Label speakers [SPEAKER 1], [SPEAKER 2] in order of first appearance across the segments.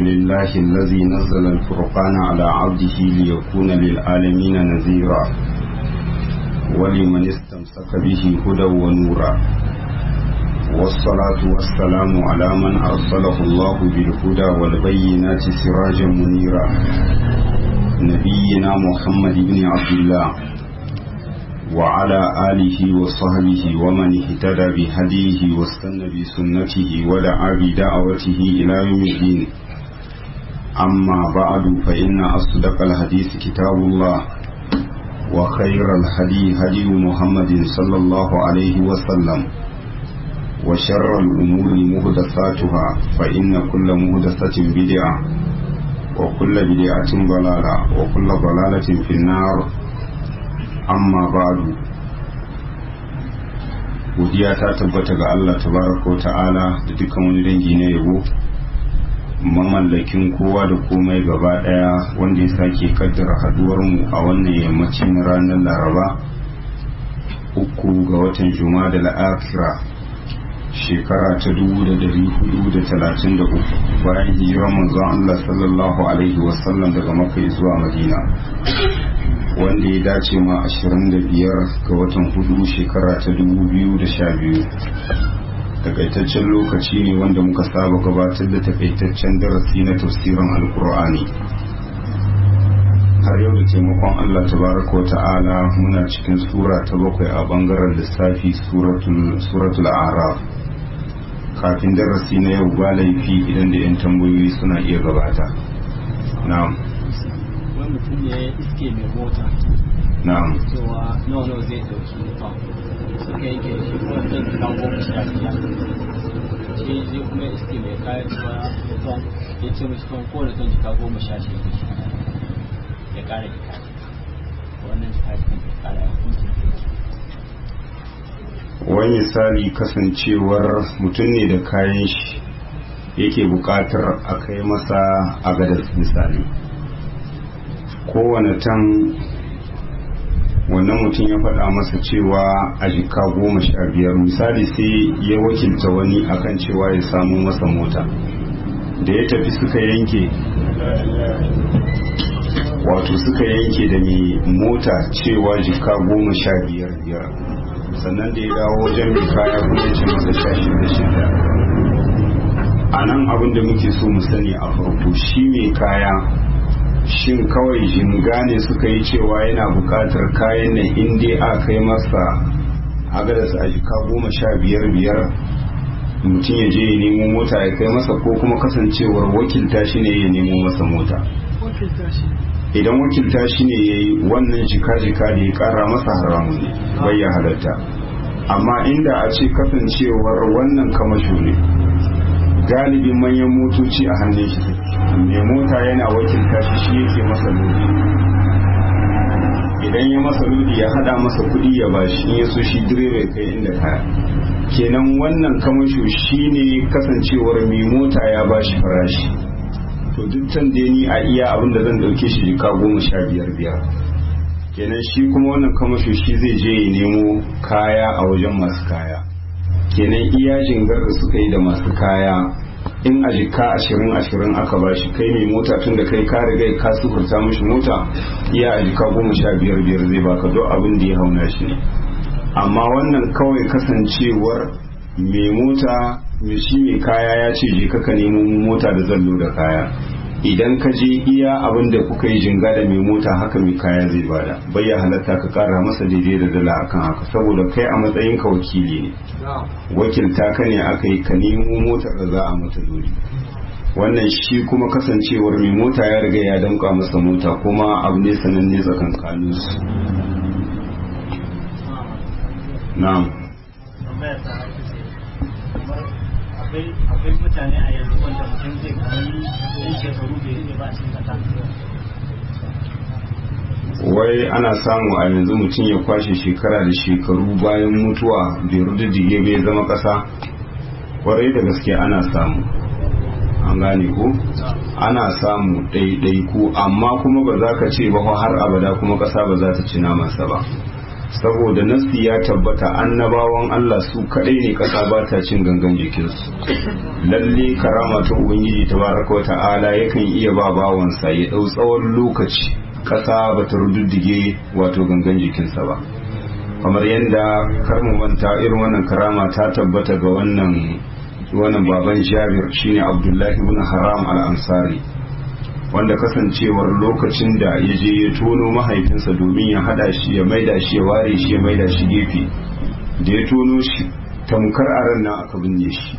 [SPEAKER 1] لله الذي نزل الفرقان على عبده ليكون للعالمين نذيرا ولمن استمسك به هدى ونورا والصلاة والسلام على من أرسله الله بالهدى والبينات سراجا منيرا نبينا محمد بن عبد الله وعلى آله وصحبه ومن اهتدى بهديه واستنى بسنته ودعا بدعوته إلى يوم الدين أما بعد فإن أصدق الحديث كتاب الله وخير الهدي هدي محمد صلى الله عليه وسلم وشر الأمور مهدساتها فإن كل مهدسة بدعة وكل بدعة ضلالة وكل ضلالة في النار amma ba'du godiya ta tabbata ga Allah tabaraka wa ta'ala da dukkan wani dangi na yabo mamallakin kowa da komai gaba daya wanda ya sake kaddara haduwar mu a wannan yammacin ranar laraba uku ga watan juma'a da la'akira shekara ta dubu da dari hudu da talatin da uku bayan hijirar manzon Allah sallallahu alaihi wasallam daga makka zuwa madina wanda ya dace ma 25 ga watan hudu shekara ta 2012 takaitaccen lokaci ne wanda muka saba gabatar da takaitaccen darasi na tafsirin alkur'ani har yau da taimakon allah tabaraka wa ta'ala muna cikin sura ta bakwai a bangaren lissafi suratul araf kafin darasi na yau ba laifi idan da 'yan tambayoyi suna iya gabata na'am
[SPEAKER 2] wani mutum ne ya iske mai mota
[SPEAKER 1] na'am
[SPEAKER 2] cewa nawa nawa zai dauki mutum suka yanke da shi kuma zai kan goma sha biyar shi zai kuma iske mai kayan cewa mutum ya ce mashi kan kowane ton jika goma sha shi ya kara jika wannan jika jikin ya kara ya hukuncin
[SPEAKER 1] wani misali kasancewar mutum ne da kayan shi yake buƙatar a kai masa a gadar misali kowane tan wannan mutum ya faɗa masa cewa a jika goma sha biyar misali sai ya wakilta wani akan cewa ya samu masa mota da ya tafi suka yanke wato suka yanke da mai mota cewa jika goma sha biyar biyar sannan da ya dawo wajen mai kaya kuma ce masa sha shida shida a nan abin da muke so mu sani a farko shi mai kaya shin kawai jinga ne suka yi cewa yana bukatar kayan nan inda a kai masa agadas a jika goma sha biyar biyar mutum ya je ya nemo mota ya kai masa ko kuma kasancewar wakilta shi ne ya nemo masa mota idan wakilta shi ne ya yi wannan jika-jika da ya kara masa haramun ne bai ya halatta amma inda a ce kasancewar wannan kamasho ne galibin manyan motoci a hannun shi mai mota yana wakilta shi shi yake masa lodi idan ya masa lodi ya hada masa kudi ya bashi in ya so shi direba ya kai inda kaya kenan wannan kamasho shi ne kasancewar mai mota ya bashi farashi to duk can da ni a iya abin da zan dauke shi jika goma sha biyar biyar kenan shi kuma wannan kamasho shi zai je ya nemo kaya a wajen masu kaya kenan iya jingar da suka yi da masu kaya in a jika ashirin ashirin aka ba shi kai mai mota tun da kai ka riga ka sufurta mishi mota iya a jika goma sha biyar biyar zai baka duk abin da ya hauna shi ne amma wannan kawai kasancewar mai mota mai shi mai kaya ya ce je ka nemo mota da zallo da kaya idan ka je iya abin da kuka yi jinga da mai mota haka mai kaya zai bada bai ya halatta ka kara masa daidai da dala akan haka saboda kai a matsayin ka wakili ne wakilta ka ne aka yi ka nemo motar da za a mata dole wannan shi kuma kasancewar mai mota ya riga ya danka masa mota kuma abu ne sananne tsakankanin su na'am
[SPEAKER 2] akwai mutane a yanzu wanda mutum zai kamar yin shekaru bai rike ba a cikin kasa
[SPEAKER 1] wai ana samu a yanzu mutum ya kwashe shekara da shekaru bayan mutuwa bai rududdige bai zama kasa kwarai da gaske ana samu an gane ko ana samu ɗaiɗaiku amma kuma ba za ka ce ba har abada kuma ƙasa ba za ta ci namansa ba saboda nasi ya tabbata annabawan Allah su kadai ne kasa ba ta cin gangan jikinsu lalle karama ta ubangiji tabaraka wata'ala yakan iya ba bawansa ya dau tsawon lokaci kasa ba ta rududdige wato gangan jikinsa ba kamar yadda karmu manta irin wannan karama ta tabbata ga wannan wannan baban jabir shine abdullahi ibn haram al-ansari wanda kasancewar lokacin da ya je ya tono mahaifinsa domin ya hada shi ya maida shi ya ware shi ya maida shi gefe da ya tono shi tamkar a ran nan aka binne shi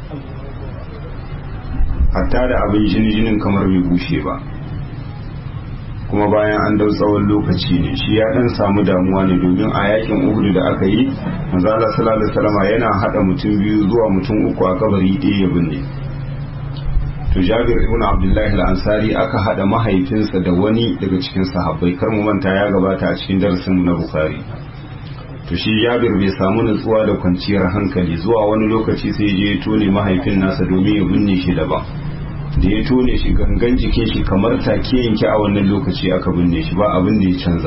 [SPEAKER 1] hatta da abin jini jinin kamar bai bushe ba kuma bayan an dau tsawon lokaci ne shi ya dan samu damuwa ne domin a yakin uhudu da aka yi manzo Allah sallallahu alaihi wasallam yana hada mutum biyu zuwa mutum uku a kabari ɗaya ya binne to Jabir ibn Abdullah al-Ansari aka hada mahaifinsa da wani daga cikin sahabbai kar mu manta ya gabata a cikin darasin na Bukhari to shi Jabir bai samu nutsuwa da kwanciyar hankali zuwa wani lokaci sai je ya tone mahaifin nasa domin ya binne shi daban da ya tone shi gangan jikin shi kamar take yanke a wannan lokaci aka binne shi ba abin da ya canza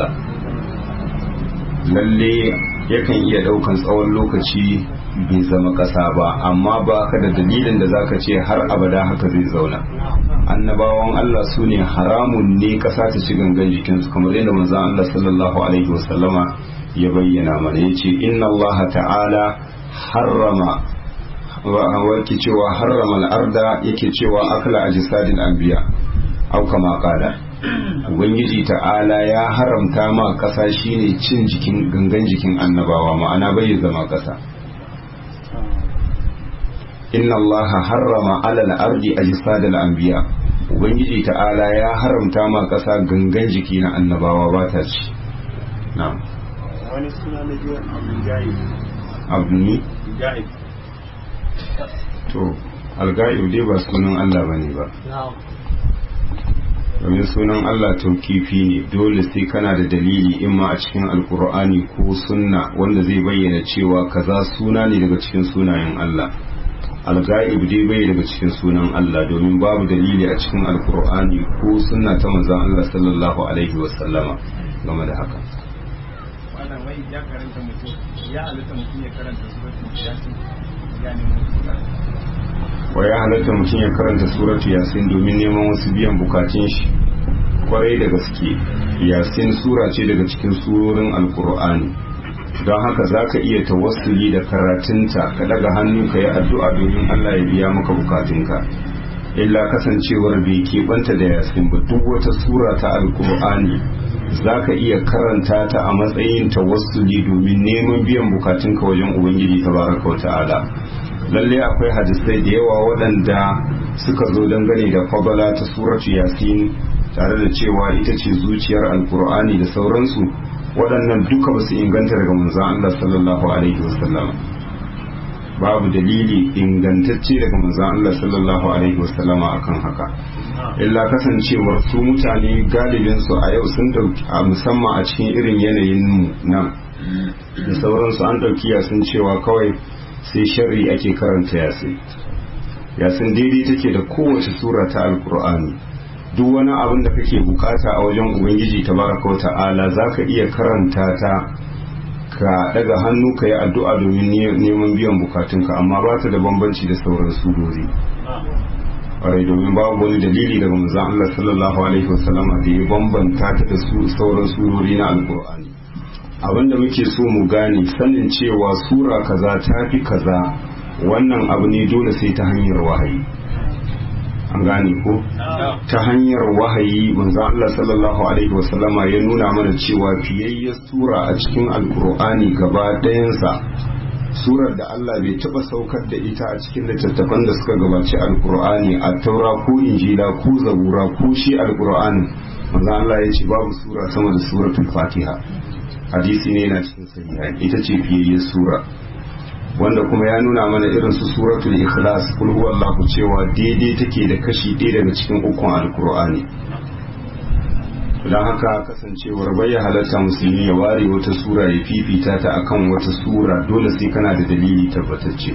[SPEAKER 1] lalle yakan iya daukan tsawon lokaci bai zama kasa ba amma ba ka da dalilin da zaka ce har abada haka zai zauna annabawan Allah su ne haramun ne kasa ta ci gangan jikinsu kamar yadda manzon Allah sallallahu alaihi wasallama ya bayyana mana yace inna Allah ta'ala harrama warki cewa harrama al'arda yake cewa akla a jisadin anbiya au kama kala ubangiji ta'ala ya haramta ma kasa shine cin jikin gangan jikin annabawa ma'ana bai zama kasa inna allaha harrama ala al'ardi a jisadin anbiya ubangiji ta'ala ya haramta ma kasa gangan jiki na annabawa ba ta ci na'am
[SPEAKER 3] wani suna na biyu abdul gaib
[SPEAKER 1] abdul
[SPEAKER 3] gaib
[SPEAKER 1] to alga'ib dai ba sunan Allah ba ne ba domin sunan Allah taukifi ne dole sai kana da dalili imma a cikin alkur'ani ko sunna wanda zai bayyana cewa kaza suna ne daga cikin sunayen Allah alga'ib dai bai daga cikin sunan Allah domin babu dalili a cikin alkur'ani ko sunna ta manzon Allah sallallahu alaihi wasallama game da haka
[SPEAKER 3] wannan wai ya karanta mutum ya halitta mutum ya karanta suratul yasin ya nemi
[SPEAKER 1] wa ya halatta mutum ya karanta suratu yasin domin neman wasu biyan bukatun shi kwarai da gaske yasin sura ce daga cikin surorin alkur'ani don haka za ka iya tawassuli da karatunta ka daga hannu ka yi addu'a domin allah ya biya maka bukatunka illa kasancewar bai keɓanta da yasin ba duk wata sura ta alkur'ani za ka iya karanta ta a matsayin tawassuli domin neman biyan bukatunka wajen ubangiji tabaraka wa ta'ala lalle akwai hadisai da yawa waɗanda suka zo dangane da fadala ta suratu yasin tare da cewa ita ce zuciyar alkur'ani da sauransu waɗannan duka ba su inganta daga manzon Allah sallallahu alaihi wasallam babu dalili ingantacce daga manzon Allah sallallahu alaihi wasallam akan haka illa kasancewar su mutane galibin su a yau sun dauki a musamman a cikin irin yanayin mu nan da sauransu an dauki yasin cewa kawai sai sharri ake karanta yasin yasin daidai take da kowace sura ta alkur'ani duk wani abin da kake bukata a wajen ubangiji tabaraka wa ta'ala zaka iya karanta ta ka daga hannu ka yi addu'a domin neman biyan bukatunka amma ba ta da bambanci da sauran surori ƙwarai domin babu wani dalili daga manzon Allah sallallahu alaihi wasallama da ya bambanta ta da sauran surori na alkur'ani abinda muke so mu gane sanin cewa sura kaza ta fi kaza wannan abu ne dole sai ta hanyar wahayi an gane ko ta hanyar wahayi manzo Allah sallallahu alaihi wasallama ya nuna mana cewa fiyayyar sura a cikin alkur'ani gaba ɗayansa surar da Allah bai taɓa saukar da ita a cikin littattafan da suka gabaci alkur'ani a taura ko injila ko zabura ko shi alkur'ani manzo Allah ya ce babu sura sama da suratul fatiha hadisi ne yana cikin sahiha ita ce fiyayyar sura wanda kuma ya nuna mana irin su suratul ikhlas kul huwallahu cewa daidai take da kashi ɗaya daga cikin ukun alkur'ani don haka kasancewar bai halatta musulmi ya ware wata sura ya fifita ta akan wata sura dole sai kana da dalili tabbatacce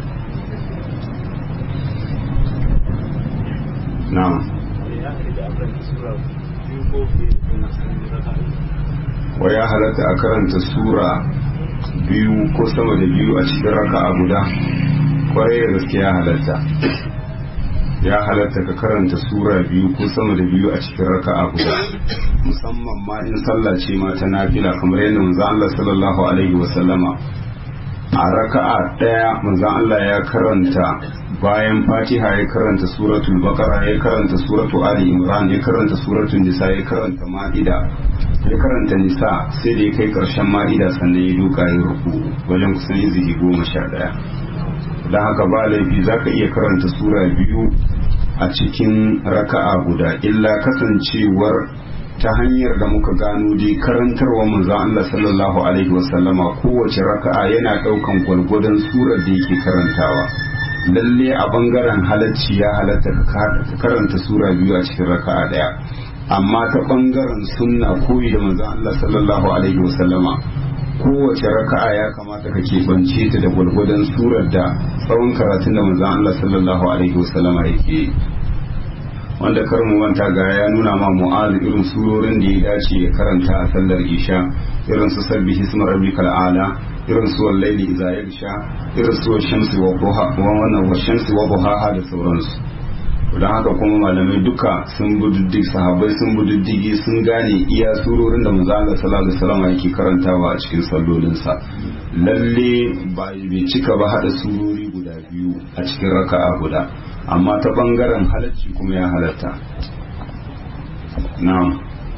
[SPEAKER 1] na'am wa ya halatta a karanta sura biyu ko sama da biyu a cikin raka'a guda kwarai da gaske ya halatta ya halatta ka karanta sura biyu ko sama da biyu a cikin raka'a guda musamman ma in sallah ce ma ta nafila kamar yadda manzo Allah sallallahu alaihi wa sallama a raka'a daya manzo Allah ya karanta bayan Fatiha ya karanta suratul Baqara ya karanta suratul Ali Imran ya karanta suratul Nisa ya karanta Ma'ida ya karanta Nisa sai da ya kai karshen Ma'ida sannan ya duka ya ruku wajen kusan izihi goma sha daya don haka ba laifi za ka iya karanta sura biyu a cikin raka'a guda illa kasancewar ta hanyar da muka gano dai karantarwa manzon Allah sallallahu alaihi wasallama kowace raka'a yana daukan gwalgwadon surar da yake karantawa lalle a bangaren halacci ya halatta ka karanta sura biyu a cikin raka'a daya amma ta bangaren sunna koyi da manzon Allah sallallahu alaihi wasallama kowace raka'a ya kamata ka keɓance ta da gwalgwadon surar da tsawon karatun da manzon Allah sallallahu alaihi wasallama yake wanda kar mu manta ga ya nuna ma mu'azu irin surorin da ya dace ya karanta a sallar isha irin su sabbi hisma rabbikal ala irin su wallaili idza yagsha irin su shamsi wa duha wa wannan wa shamsi wa duhaha da sauransu don haka kuma malamai duka sun bududdig sahabbai sun bududdigi sun gane iya surorin da manzo Allah sallallahu alaihi wasallam yake karantawa a cikin sallolinsa lalle ba bai cika ba hada surori guda biyu a cikin raka'a guda amma ta bangaren halacci kuma ya halatta na'am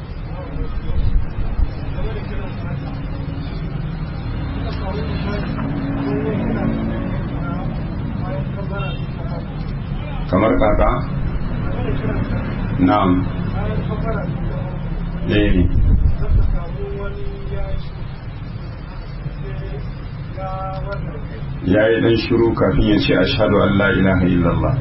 [SPEAKER 1] kamar kaka na'am eh ya yi dan shiru kafin ya ce ashhadu an la ilaha illallah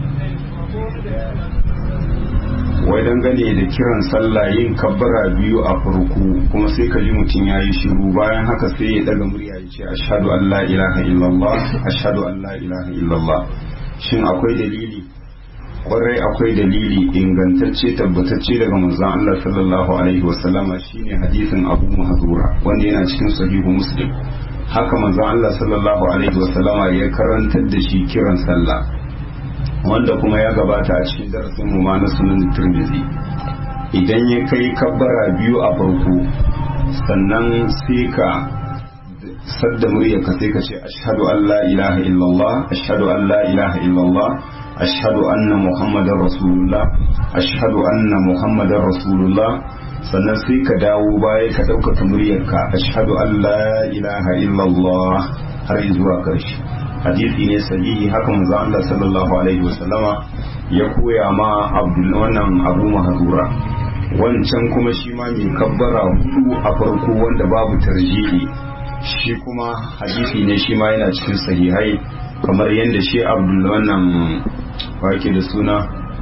[SPEAKER 1] wai dangane da kiran sallah yin kabbara biyu a farko kuma sai ka ji mutum ya yi shiru bayan haka sai ya daga murya ya ce ashhadu an la ilaha illallah ashhadu an la ilaha illallah shin akwai dalili kwarai akwai dalili ingantacce tabbatacce daga manzon Allah sallallahu alaihi wasallama shine hadisin Abu Mahdura wanda yana cikin sahihu Muslim haka manzon Allah sallallahu alaihi wasallama ya karantar da shi kiran sallah wanda kuma ya gabata a cikin darasin mu ma na sunan Tirmidhi idan ya kai kabbara biyu a farko sannan sai ka sadda muryarka sai ka ce ashhadu an la ilaha illallah ashhadu an la ilaha illallah ashhadu anna muhammadar rasulullah ashhadu anna muhammadar rasulullah sannan sai ka dawo baya ka ɗaukaka muryarka ashhadu an la ilaha illallah har zuwa ƙarshe hadisi ne sahihi haka manzo Allah sallallahu alaihi wasallama ya koya ma abdul wannan abu mahzura wancan kuma shi ma mai kabbara hudu a farko wanda babu tarjihi shi kuma hadisi ne shi ma yana cikin sahihai kamar yadda shi abdul wannan wake da suna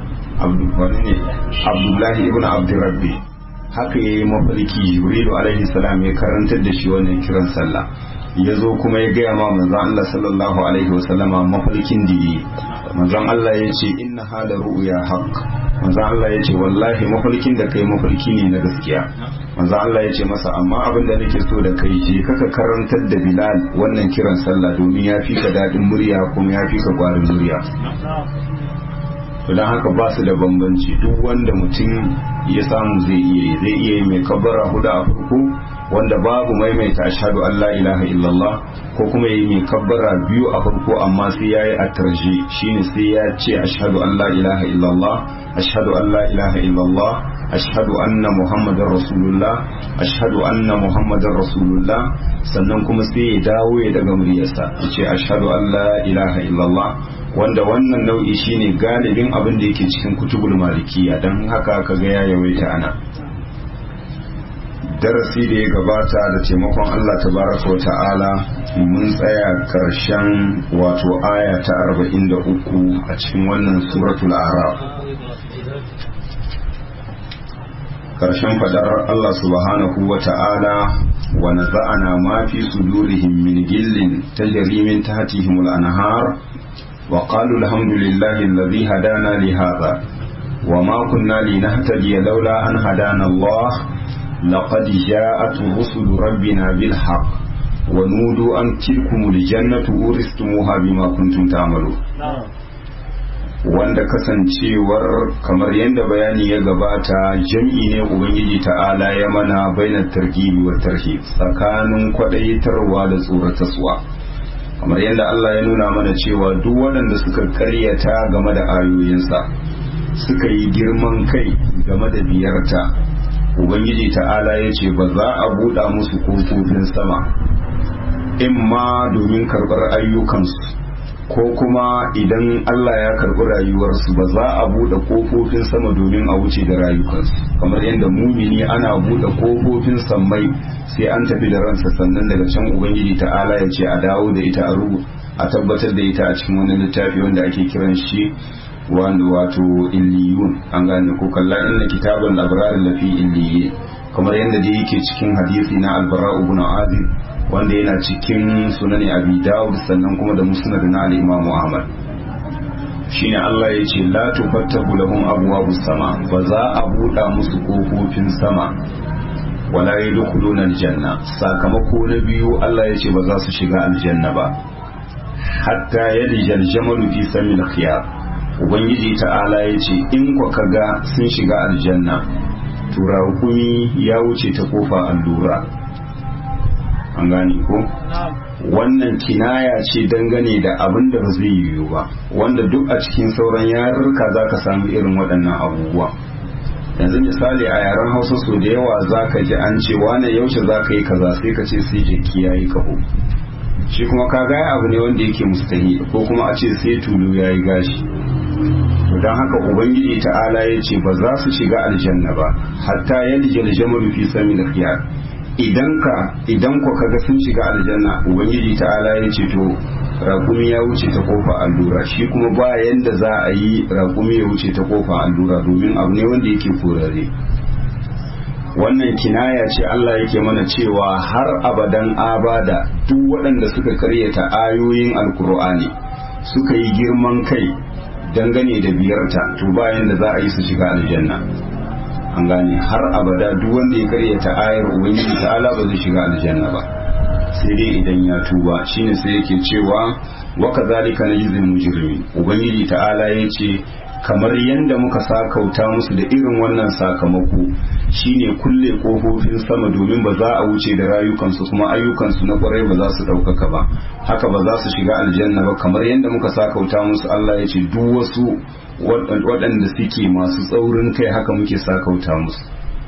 [SPEAKER 1] abdullahi ibn abdurrabbi haka ya yi mafarki jibrilu alaihi salam ya karantar da shi wannan kiran sallah ya zo kuma ya gaya ma manzan Allah sallallahu alaihi wasallama mafarkin da yi manzan Allah ya ce inna hala ru'ya haq manzan Allah ya ce wallahi mafarkin da kai mafarki ne na gaskiya manzan Allah ya ce masa amma abin da nake so da kai je kaka karantar da Bilal wannan kiran sallah domin ya fi ka daɗin murya kuma ya fi ka ƙwarin murya don haka ba su da bambanci duk wanda mutum ya samu zai iya zai iya yi mai kabbara hudu a farko wanda babu maimaita ashhadu an la ilaha illallah ko kuma yi mai kabbara biyu a farko amma sai yayi a tarje shine sai ya ce ashhadu an la ilaha illallah ashhadu an la ilaha illallah ashhadu anna muhammadar rasulullah ashhadu anna muhammadar rasulullah sannan kuma sai ya dawo ya daga muryarsa ya ce ashhadu an la ilaha illallah wanda wannan nau'i shine galibin abin da yake cikin kutubul malikiya don haka kaga ya yawaita ana darasi da ya gabata da taimakon Allah tabaraka wa ta'ala mun tsaya karshen wato aya ta 43 a cikin wannan suratul araf karshen fadar Allah subhanahu wa ta'ala wa naza'ana ma fi sudurihim min gillin tajri min tahtihim al-anhar وقالوا الحمد لله الذي هدانا لهذا وما كنا لنهتدي لولا أن هدانا الله لقد جاءت رسل ربنا بالحق wa nudu an tilkumul jannatu uristumuha bima kuntum ta'malu wanda kasancewar kamar yadda bayani ya gabata jam'i ne ubangiji ta'ala ya mana bainar targibi wa tarhib tsakanin kwadaitarwa da tsorataswa kamar yadda Allah ya nuna mana cewa duk waɗanda suka karyata game da ayoyinsa suka yi girman kai game da biyarta ubangiji ta'ala ya ce ba za a buɗa musu kofofin sama in ma domin karɓar ayyukansu ko kuma idan Allah ya karɓi rayuwarsu ba za a buɗe kofofin sama domin a wuce da rayukansu kamar yadda mumini ana buɗe kofofin sammai sai an tafi da ransa sannan daga can ubangiji ta'ala ya ce a dawo da ita a rubu a tabbatar da ita a cikin wani littafi wanda ake kiran shi wanda wato illiyun an gane ko kalla inna kitaban labrar lafi illiyin kamar yadda da yake cikin hadisi na albara ibn azib wanda yana cikin sunani abi dawud sannan kuma da musnad na al-imam ahmad shine Allah ya ce la tufattahu lahum abwabus sama ba za a buɗa musu kofofin sama wala yadkhuluna aljanna sakamako na biyu Allah ya ce ba za su shiga aljanna ba hatta yalija aljamalu fi samil khiyar ubangiji ta'ala ya ce in ku kaga sun shiga aljanna turakumi ya wuce ta kofa allura an gane ko wannan kinaya ce dangane da abin da ba zai yiwu ba wanda duk a cikin sauran yarurruka za ka samu irin waɗannan abubuwa yanzu misali a yaren hausa so da yawa za ka ji an ce wane yaushe za ka yi kaza sai ka ce sai jiki ya yi kaho shi kuma ka gaya abu ne wanda yake mustahi ko kuma a ce sai tulu ya yi gashi don haka ubangiji ta'ala ya ce ba za su shiga aljanna ba hatta yadda aljamalu fi sami da khiyar idan ka idan ku kaga sun shiga aljanna ubangiji ta'ala ya ce to raƙumi ya wuce ta kofa allura shi kuma ba yanda za a yi raƙumi ya wuce ta kofa allura domin abu ne wanda yake korare wannan kinaya ce Allah yake mana cewa har abadan abada duk waɗanda suka karyata ayoyin alkur'ani suka yi girman kai dangane da biyarta to bayan da za a yi su shiga aljanna an gane har abada duk wanda ya karyata ayar ubangiji ta'ala ba zai shiga aljanna ba sai dai idan ya tuba shine sai yake cewa wa kadhalika najzil mujrimin ubangiji ta'ala yace kamar yadda muka sakauta musu da irin wannan sakamako shine kulle kofofin sama domin ba za a wuce da rayukansu kuma ayyukansu na kwarai ba za su ɗaukaka ba haka ba za su shiga aljanna ba kamar yadda muka sakauta musu Allah ya ce duk wasu waɗanda suke masu tsaurin kai haka muke sakauta musu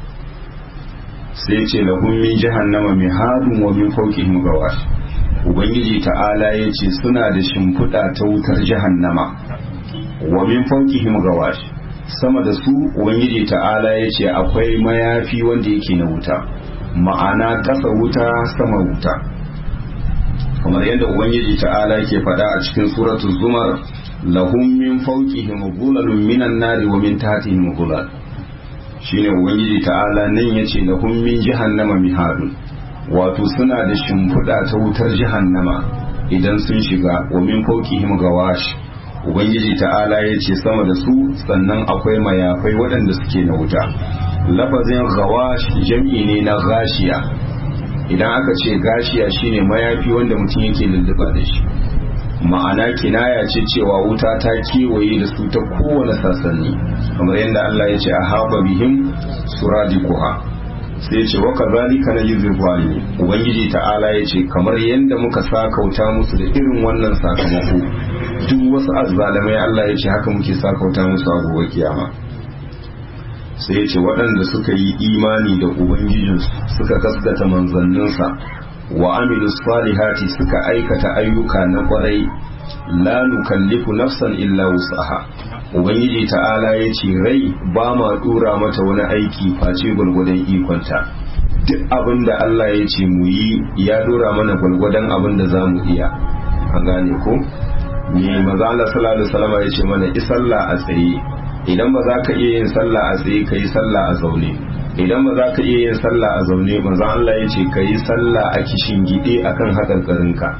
[SPEAKER 1] sai ce lahum min jahannama mihadun wa min fawqihim gawash ubangiji ta'ala ya ce suna da shimfiɗa ta wutar jahannama wa min fawqihim gawash sama da su ubangiji ta'ala ya ce akwai mayafi wanda yake na wuta ma'ana ƙasa wuta sama wuta kamar yadda ubangiji ta'ala ke faɗa a cikin suratul zumar lahum min fawqihim ghulalun minan nari wa min tahtihim ghulal shine ubangiji ta'ala nan yace lahum min jahannama mihadun wato suna da shimfiɗa ta wutar jahannama idan sun shiga wa min fawqihim gawash ubangiji ta'ala ya ce sama da su sannan akwai mayafai waɗanda suke na wuta lafazin gawash jam'i ne na gashiya idan aka ce gashiya shine mayafi wanda mutum yake lulluɓa da shi ma'ana kinaya ce cewa wuta ta kewaye da su ta kowane sassanni kamar yadda Allah ya ce a haɓa bihim suradikuha sai ce wa kazalika na yuzil zalimi ubangiji ta'ala ya ce kamar yadda muka sakauta musu da irin wannan sakamako duk wasu azzalamai Allah ya ce haka muke sakauta musu a gobe kiyama sai ya ce waɗanda suka yi imani da ubangijinsu suka gaskata manzanninsa wa amilu salihati suka aikata ayyuka na kwarai la nukallifu nafsan illa wusaha ubangiji ta'ala ya ce rai ba ma dura mata wani aiki face gwargwadon ikonta duk abin da Allah ya ce mu yi ya dora mana gwargwadon abin da za mu iya an gane ko me maza Allah sallallahu alaihi wasallam ya ce mana isalla a tsaye idan ba za ka iya yin sallah a tsaye kai sallah a zaune idan ba za ka iya yin sallah a zaune maza Allah ya ce kai sallah a kishin gide akan hakarkarinka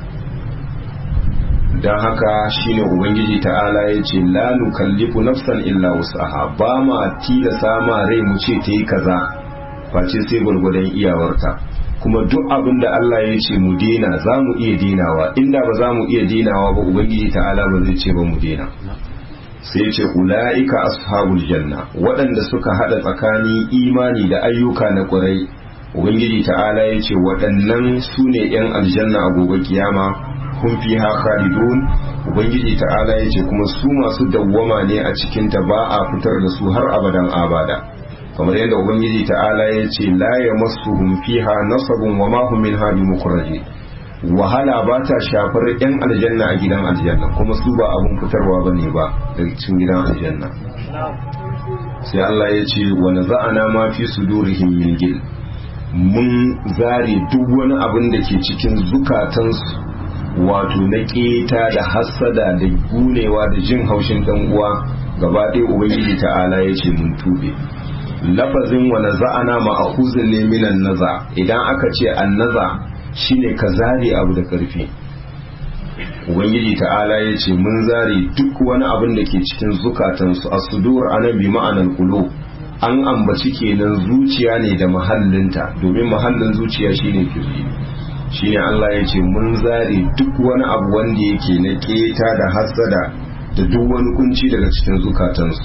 [SPEAKER 1] don haka shine ubangiji ta'ala ya ce la nukallifu nafsan illa wusaha ba ma tilasa ma rai mu ce ta yi kaza face sai gwargwadon iyawarta kuma duk abin da Allah ya ce mu dena za mu iya denawa inda ba za mu iya denawa ba ubangiji ta'ala ba zai ce ba mu dena sai ce ula'ika ashabul janna waɗanda suka haɗa tsakanin imani da ayyuka na ƙwarai ubangiji ta'ala ya ce waɗannan su ne 'yan aljanna a gobe kiyama kun fi ha khalidun ubangiji ta'ala ya ce kuma su masu dawwama ne a cikinta ba a fitar da su har abadan abada kamar yadda ubangiji ta'ala ya ce la yamassuhum fiha nasabun wa ma hum minha bimukhraji wahala ba ta shafar yan aljanna a gidan aljanna kuma su ba abun fitarwa bane ba daga cikin gidan aljanna sai Allah ya ce wa naza'ana ma fi sudurihim min gil mun zare duk wani abin da ke cikin zukatansu wato na keta da hassada da gunewa da jin haushin dan uwa gaba ɗaya ubangiji ta'ala ya ce mun tube lafazin wa naza'ana ma'khuzun ne minan naza idan aka ce annaza shine ka zare abu da karfi ubangiji ta'ala ya ce mun zare duk wani abin da ke cikin zukatansu as-sudur anan bi ma'anar qulub an ambaci kenan zuciya ne da mahallinta domin mahallin zuciya shine kirji shine Allah ya ce mun zare duk wani abu wanda yake na keta da hasada da duk wani kunci daga cikin zukatansu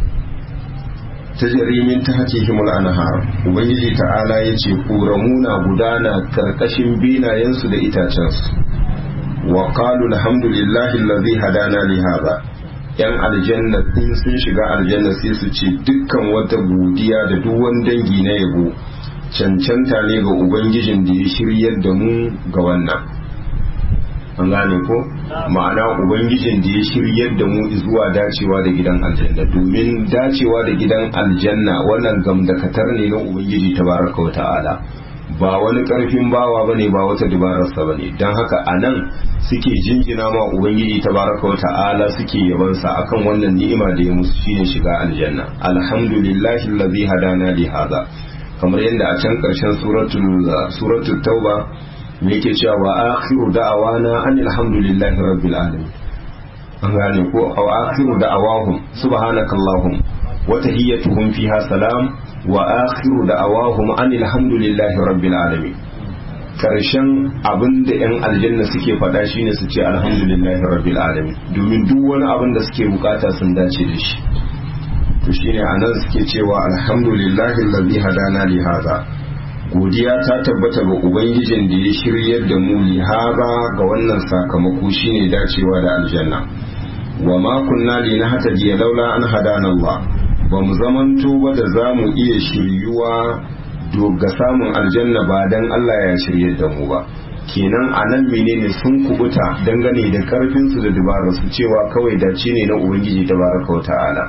[SPEAKER 1] ta jarimin ta hake himul anhar ubangiji ta'ala ya ce na gudana karkashin binayensu da itacensu wa qalu alhamdulillahi allazi hadana li hadha yan aljanna in sun shiga aljanna sai su ce dukkan wata godiya da duk wani dangi na yabo cancanta ne ga ubangijin da ya shiryar da mu ga wannan an gane ko ma'ana ubangijin da ya shiryar da mu zuwa dacewa da gidan aljanna domin dacewa da gidan aljanna wannan gamdakatar ne na ubangiji tabaraka wa ta'ala ba wani karfin bawa bane ba wata dabararsa bane don haka a nan suke jinjina ma ubangiji tabaraka wa ta'ala suke yabansa akan wannan ni'ima da ya musu shine shiga aljanna alhamdulillahi allazi hadana li hadha kamar yadda a can karshen suratul suratul tauba me yake cewa wa akhiru da'awana anil hamdulillahi rabbil alamin an gane ko aw akhiru da'awahum subhanakallahum wa tahiyyatuhum fiha salam wa akhiru da'awahum anil hamdulillahi rabbil alamin karshen abin da yan aljanna suke faɗa shine su ce alhamdulillahi rabbil alamin domin duk wani abin da suke bukata sun dace da shi to shine anan suke cewa alhamdulillahi allazi hadana li hadha godiya ta tabbata ga ubangijin da ya shiryar da mu lihaba ga wannan sakamako shine dacewa da aljanna wa ma kunna li nahtadiya laula an hadana Allah ba mu zamanto ba da zamu iya shiryuwa ga samun aljanna ba dan Allah ya shiryar da mu ba kenan a nan menene sun kubuta dangane da karfin su da dabarar su cewa kawai dace ne na ubangiji tabaraka wa ta'ala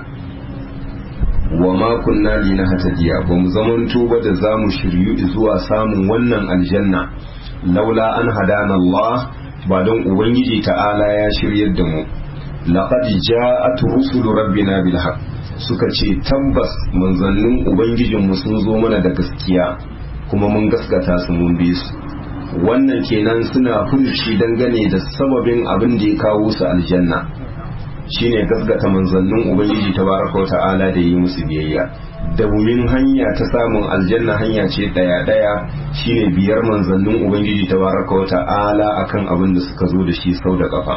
[SPEAKER 1] wa ma kunna li nahtadiya ba mu zamanto ba da zamu shiryu zuwa samun wannan aljanna laula an hadana Allah ba don ubangiji ta'ala ya shiryar da mu laqad ja'at rusulu rabbina bil haqq suka ce tabbas manzannin ubangijin mu sun zo mana da gaskiya kuma mun gaskata su mun bi su wannan kenan suna furuci dangane da sababin abin da ya kawo su aljanna shine gaskata manzannin ubangiji tabaraka wa ta'ala da yi musu biyayya da wumin hanya ta samun aljanna hanya ce daya daya shine biyar manzannin ubangiji tabaraka wa ta'ala akan abin da suka zo da shi sau da kafa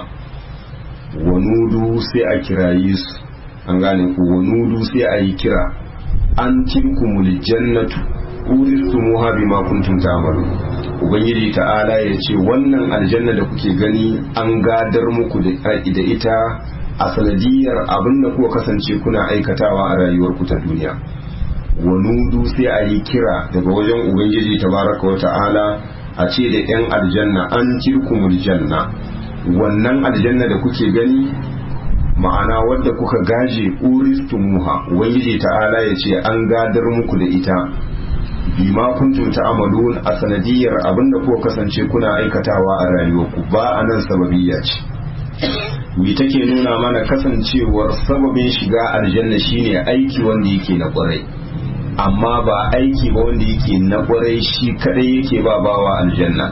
[SPEAKER 1] wanudu sai a kirayi su an gane ku wanudu sai a yi kira an tilkumul jannatu uristumuha bima kuntum ta'malu ubangiji ta'ala ya ce wannan aljanna da kuke gani an gadar muku da ita a sanadiyar abin da kuka kasance kuna aikatawa a rayuwarku ta duniya wanudu sai a yi kira daga wajen ubangiji tabaraka wa ta'ala a ce da 'yan aljanna an kirkumul janna wannan aljanna da kuke gani ma'ana wadda kuka gaje uristumuha ubangiji ta'ala ya ce an gadar muku da ita bima kuntum ta'malun a sanadiyar abin da kuka kasance kuna aikatawa a rayuwarku ba a nan sababiyya ce mi take nuna mana kasancewar sababin shiga aljanna shine aiki wanda yake na kwarai amma ba aiki ba wanda yake na kwarai shi kadai yake ba bawa aljanna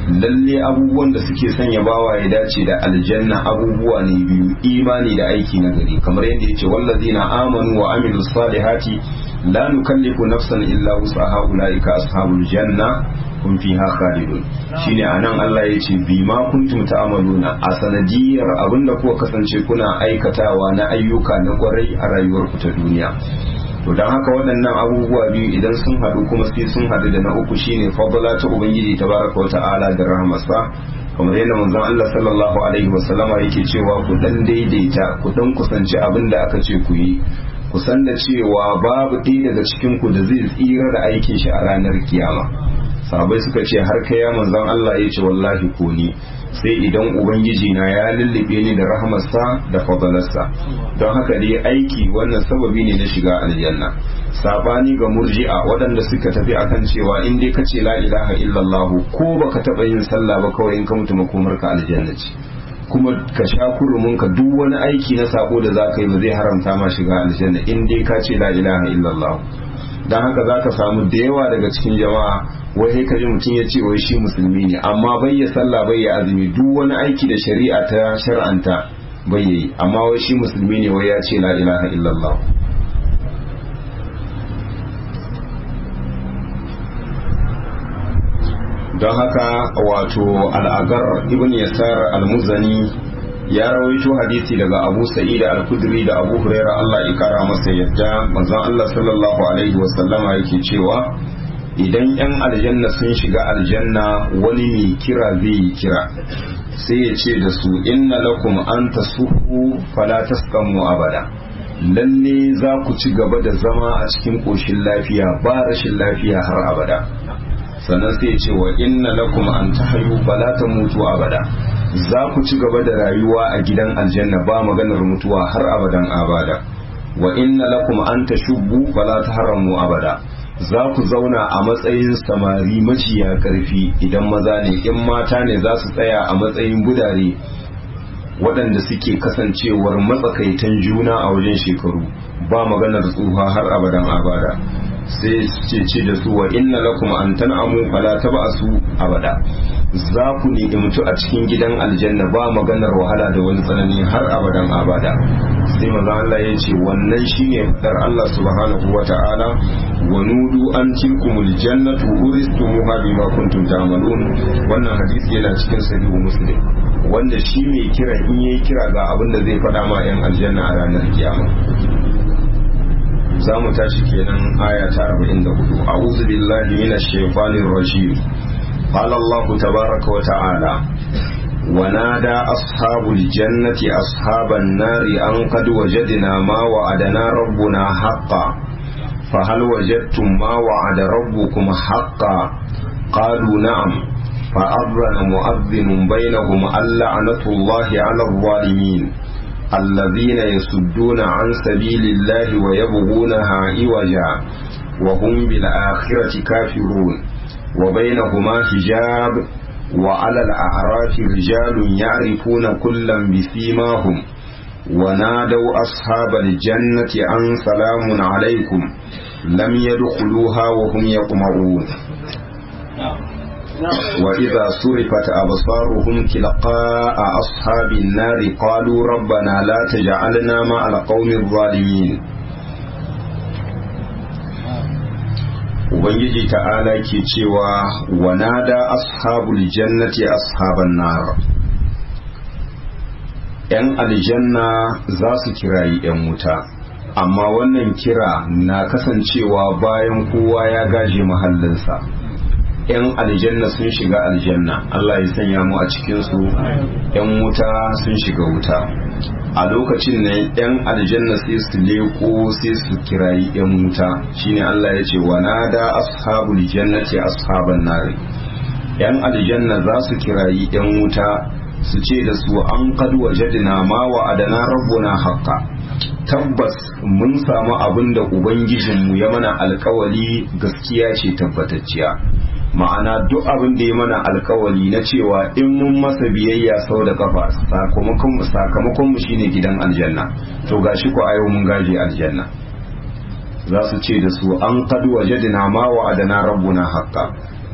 [SPEAKER 1] lalle abubuwan da suke sanya bawa ya dace da aljanna abubuwa ne biyu imani da aiki na gari kamar yadda yace wallazina amanu wa amilus salihati la nukallifu nafsan illa wusaha ulaika ashabul janna hum fiha khalidun shine anan Allah yace bima kuntum ta'maluna a sanadiyar abinda kuka kasance kuna aikatawa na ayyuka na kwarai a rayuwarku ta duniya to don haka waɗannan abubuwa biyu idan sun haɗu kuma sai sun haɗu da na uku shine fadala ta ubangiji tabaraka wa ta'ala da rahmasa kamar yadda manzon Allah sallallahu alaihi wa sallama yake cewa ku dan daidaita ku dan kusanci abin da aka ce ku yi ku san da cewa babu ɗaya daga cikin ku da zai tsira da aikin shi a ranar kiyama sahabai suka ce har kai ya manzon Allah ya ce wallahi ko ni sai idan ubangiji na ya lullube ni da rahmarsa da fadalarsa don haka dai aiki wannan sababi ne na shiga aljanna sabani ga murji'a waɗanda suka tafi akan cewa in dai kace la ilaha illallah ko baka taba yin sallah ba kawai in ka mutu makomarka aljanna ce kuma ka sha kurumin ka duk wani aiki na sako da zaka yi ba zai haramta ma shiga aljanna in dai ka ce la ilaha illallah don haka za ka samu da yawa daga cikin jama'a wai sai kaji mutum ya ce wai shi musulmi ne amma bai ya sallah bai ya azumi duk wani aiki da shari'a ta shar'anta bai yi amma wai shi musulmi ne wai ya ce la ilaha illallah don haka wato al'agar ibn yasar al-muzani ya rawaito hadisi daga abu sa'id al-kudri da abu huraira Allah ya kara masa yadda manzon Allah sallallahu alaihi wa sallama yake cewa idan yan aljanna sun shiga aljanna wani mai kira zai yi kira sai ya ce da su inna lakum an tasuhu fala taskamu abada lalle za ku ci gaba da zama a cikin koshin lafiya ba rashin lafiya har abada sannan sai ya ce wa inna lakum an tahayu fala tamutu abada za ku ci gaba da rayuwa a gidan aljanna ba maganar mutuwa har abadan abada wa inna lakum an tashubbu fala tahramu abada za ku zauna a matsayin samari maciya karfi idan maza ne in mata ne za su tsaya a matsayin budare waɗanda suke kasancewar matsakaitan juna a wajen shekaru ba maganar tsuha har abadan abada sai ce ce da su wa inna lakum an tan'amu fala tab'asu abada za ku ni'imtu a cikin gidan aljanna ba maganar wahala da wani tsanani har abadan abada sai maza Allah ya ce wannan shine fadar Allah subhanahu wa ta'ala wa nudu an tilkumul jannatu uristumuha bima kuntum ta'malun wannan hadisi yana cikin sahihu muslim wanda shi mai kira in yayi kira ga abin da zai faɗa ma yan aljanna a ranar kiyama za mu tashi kenan aya ta 44 a'udhu billahi minash shaitanir rajim قال الله تبارك وتعالى ونادى أصحاب الجنة أصحاب النار أن قد وجدنا ما وعدنا ربنا حقا فهل وجدتم ما وعد ربكم حقا قالوا نعم فأذن مؤذن بينهم اللعنة الله على الظالمين الذين يصدون عن سبيل الله ويبغونها عوجا وهم بالآخرة كافرون وبينهما حجاب وعلى الأعراف رجال يعرفون كلا بسيماهم ونادوا أصحاب الجنة أن سلام عليكم لم يدخلوها وهم يطمعون وإذا صرفت أبصارهم تلقاء أصحاب النار قالوا ربنا لا تجعلنا مع القوم الظالمين ubangiji ta'ala ke cewa wanada ashabul jannati ashaban nar yan aljanna za su kirayi yan wuta amma wannan kira na kasancewa bayan kowa ya gaje mahallinsa yan aljanna sun shiga aljanna Allah ya sanya mu a cikinsu yan wuta sun shiga wuta a lokacin ne yan aljanna sai su leko sai su kirayi yan wuta shine Allah ya ce wa nada ashabul jannati ashaban nari yan aljanna za su kirayi yan wuta su ce da su an qad wajadna ma wa adana rabbuna haqqa tabbas mun samu abin da ubangijinmu ya mana alkawali gaskiya ce tabbatacciya ma'ana duk abin da ya mana alkawali na cewa in mun masa biyayya sau da kafa sakamakon mu shine gidan aljanna to gashi ko ayo mun gaje aljanna za su ce da su an kadu wajadina ma wa adana rabbuna haqqa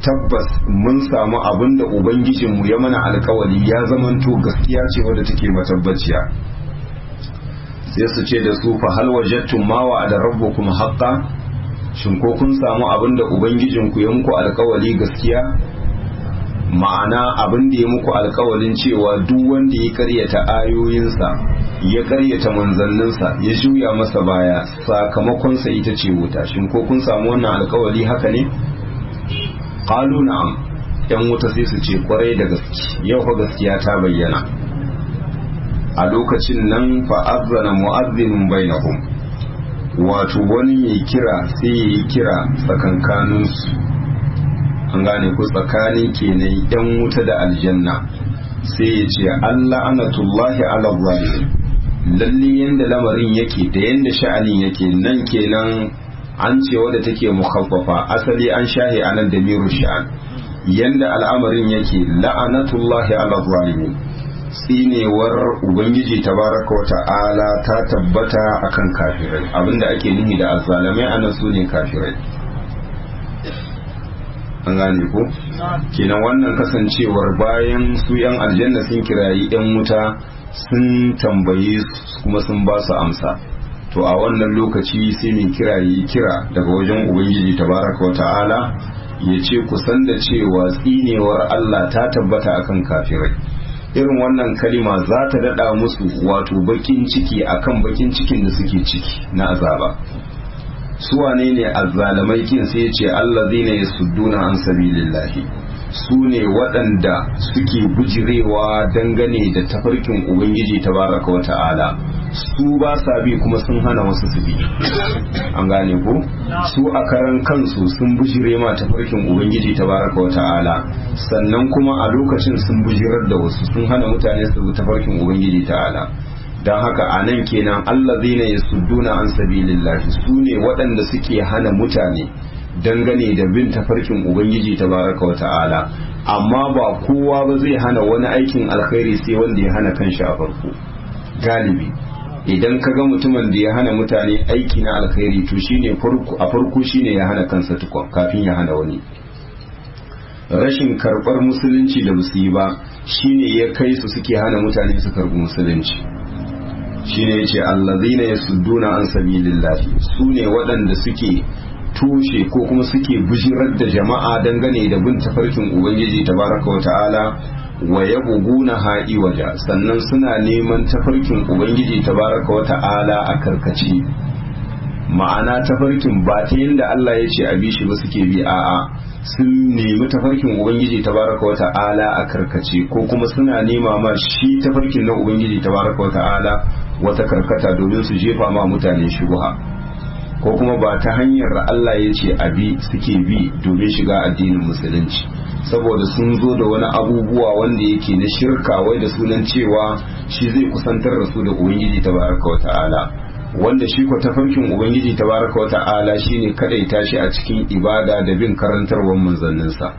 [SPEAKER 1] tabbas mun samu abin da ubangijinmu ya mana alkawali ya zamanto gaskiya ce wadda take matabbaciya sai su ce da su fa hal wajadtum ma wa'ada rabbukum haqqan shin ko kun samu abin da ubangijinku ya muku alkawali gaskiya ma'ana abin da ya muku alkawalin cewa duk wanda ya karyata ayoyinsa ya karyata manzanninsa ya juya masa baya sakamakonsa ita ce wuta shin ko kun samu wannan alkawali haka ne qalu na'am yan wuta sai su ce kwarai da gaske yau fa gaskiya ta bayyana a lokacin nan fa azzana mu'azzinun bainahum wato wani mai kira sai ya yi kira tsakankaninsu an gane ku tsakanin kenan yan wuta da aljanna sai ya ce Allah anatullahi ala zalimin lalle yanda lamarin yake da yanda sha'anin yake nan kenan an ce wadda take mukhaffafa asali an shahi anan da miru sha'an yanda al'amarin yake la'anatullahi ala zalimin tsinewar ubangiji tabaraka wa ta'ala ta tabbata akan kafirai abinda ake nihi da azzalamai anan su ne kafirai an gane ko kenan wannan kasancewar bayan su yan aljanna sun kirayi yan wuta sun tambaye su kuma sun ba su amsa to a wannan lokaci sai mai kirayi kira daga wajen ubangiji tabaraka wa ta'ala ya ce kusan da cewa tsinewar Allah ta tabbata akan kafirai irin wannan kalima za ta daɗa musu wato bakin ciki akan bakin cikin da suke ciki na azaba su wane ne azzalamai kin sai ce Allah zai ne sudduna an sabilillahi su ne waɗanda suke bujirewa dangane da tafarkin ubangiji tabaraka wa ta'ala su ba sa bi kuma sun hana wasu su bi an gane ko su a karan kansu sun bujire ma tafarkin ubangiji tabaraka wa ta'ala sannan kuma a lokacin sun bujirar da wasu sun hana mutane su bi tafarkin ubangiji ta'ala don haka a nan kenan Allah zai ne sudduna an sabilillahi su ne waɗanda suke hana mutane dangane da bin tafarkin ubangiji tabaraka wa ta'ala amma ba kowa ba zai hana wani aikin alkhairi sai wanda ya hana kanshi a farko galibi idan ka ga mutumin da ya hana mutane aiki na alkhairi to shine a farko shine ya hana kansa tukun kafin ya hana wani rashin karɓar musulunci da basu yi ba shine ya kai su suke hana mutane su karɓi musulunci shine yace allazina yasudduna an sabilillahi sune waɗanda suke tushe ko kuma suke bujirar da jama'a dangane da bin tafarkin ubangiji tabaraka wa ta'ala wa yabuguna ha'i waja sannan suna neman tafarkin ubangiji tabaraka wa ta'ala a karkace ma'ana tafarkin ba ta yadda Allah ya ce a bi shi ba suke bi a'a sun nemi tafarkin ubangiji tabaraka wa ta'ala a karkace ko kuma suna nema ma shi tafarkin na ubangiji tabaraka wa ta'ala wata karkata domin su jefa ma mutane shubha ko kuma ba ta hanyar Allah ya ce abi suke bi domin shiga addinin musulunci saboda sun zo da wani abubuwa wanda yake na shirka wai da sunan cewa shi zai kusantar da su da ubangiji tabaraka wa ta'ala wanda shi ko tafarkin ubangiji tabaraka wa ta'ala shine kadaita shi a cikin ibada da bin karantarwar manzanninsa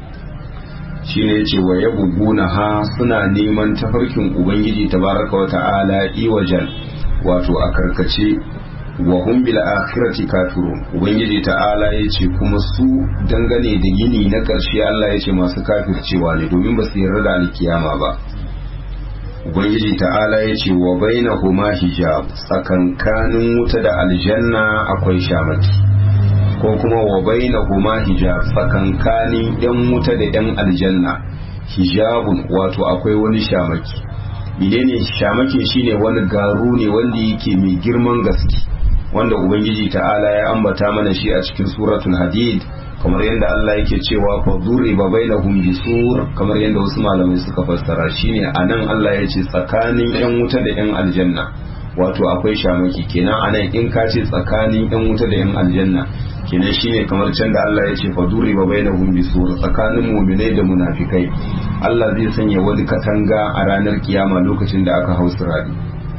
[SPEAKER 1] shine yace wa yabuguna ha suna neman tafarkin ubangiji tabaraka wa ta'ala iwajan wato a karkace wa hum bil akhirati kafirun ubangiji ta'ala yace kuma su dangane da yini na karshe Allah yace masu kafircewa ne domin ba su yarda da alkiyama ba ubangiji ta'ala yace wa bainahuma hijab tsakankanin wuta da aljanna akwai shamaki ko kuma wa bainahuma hijab tsakankanin yan wuta da yan aljanna hijabun wato akwai wani shamaki menene shamake shine wani garu ne wanda yake mai girman gaske wanda ubangiji ta'ala ya ambata mana shi a cikin suratul hadid kamar yadda Allah yake cewa fa duriba bainahum bisur kamar yadda wasu malamai suka fassara shine anan Allah ya ce tsakanin yan wuta da yan aljanna wato akwai shamaki kenan anan in ka ce tsakanin yan wuta da yan aljanna kenan shine kamar can da Allah ya ce fa duriba bainahum bisur tsakanin mu'minai da munafikai Allah zai sanya wani katanga a ranar kiyama lokacin da aka hausa radi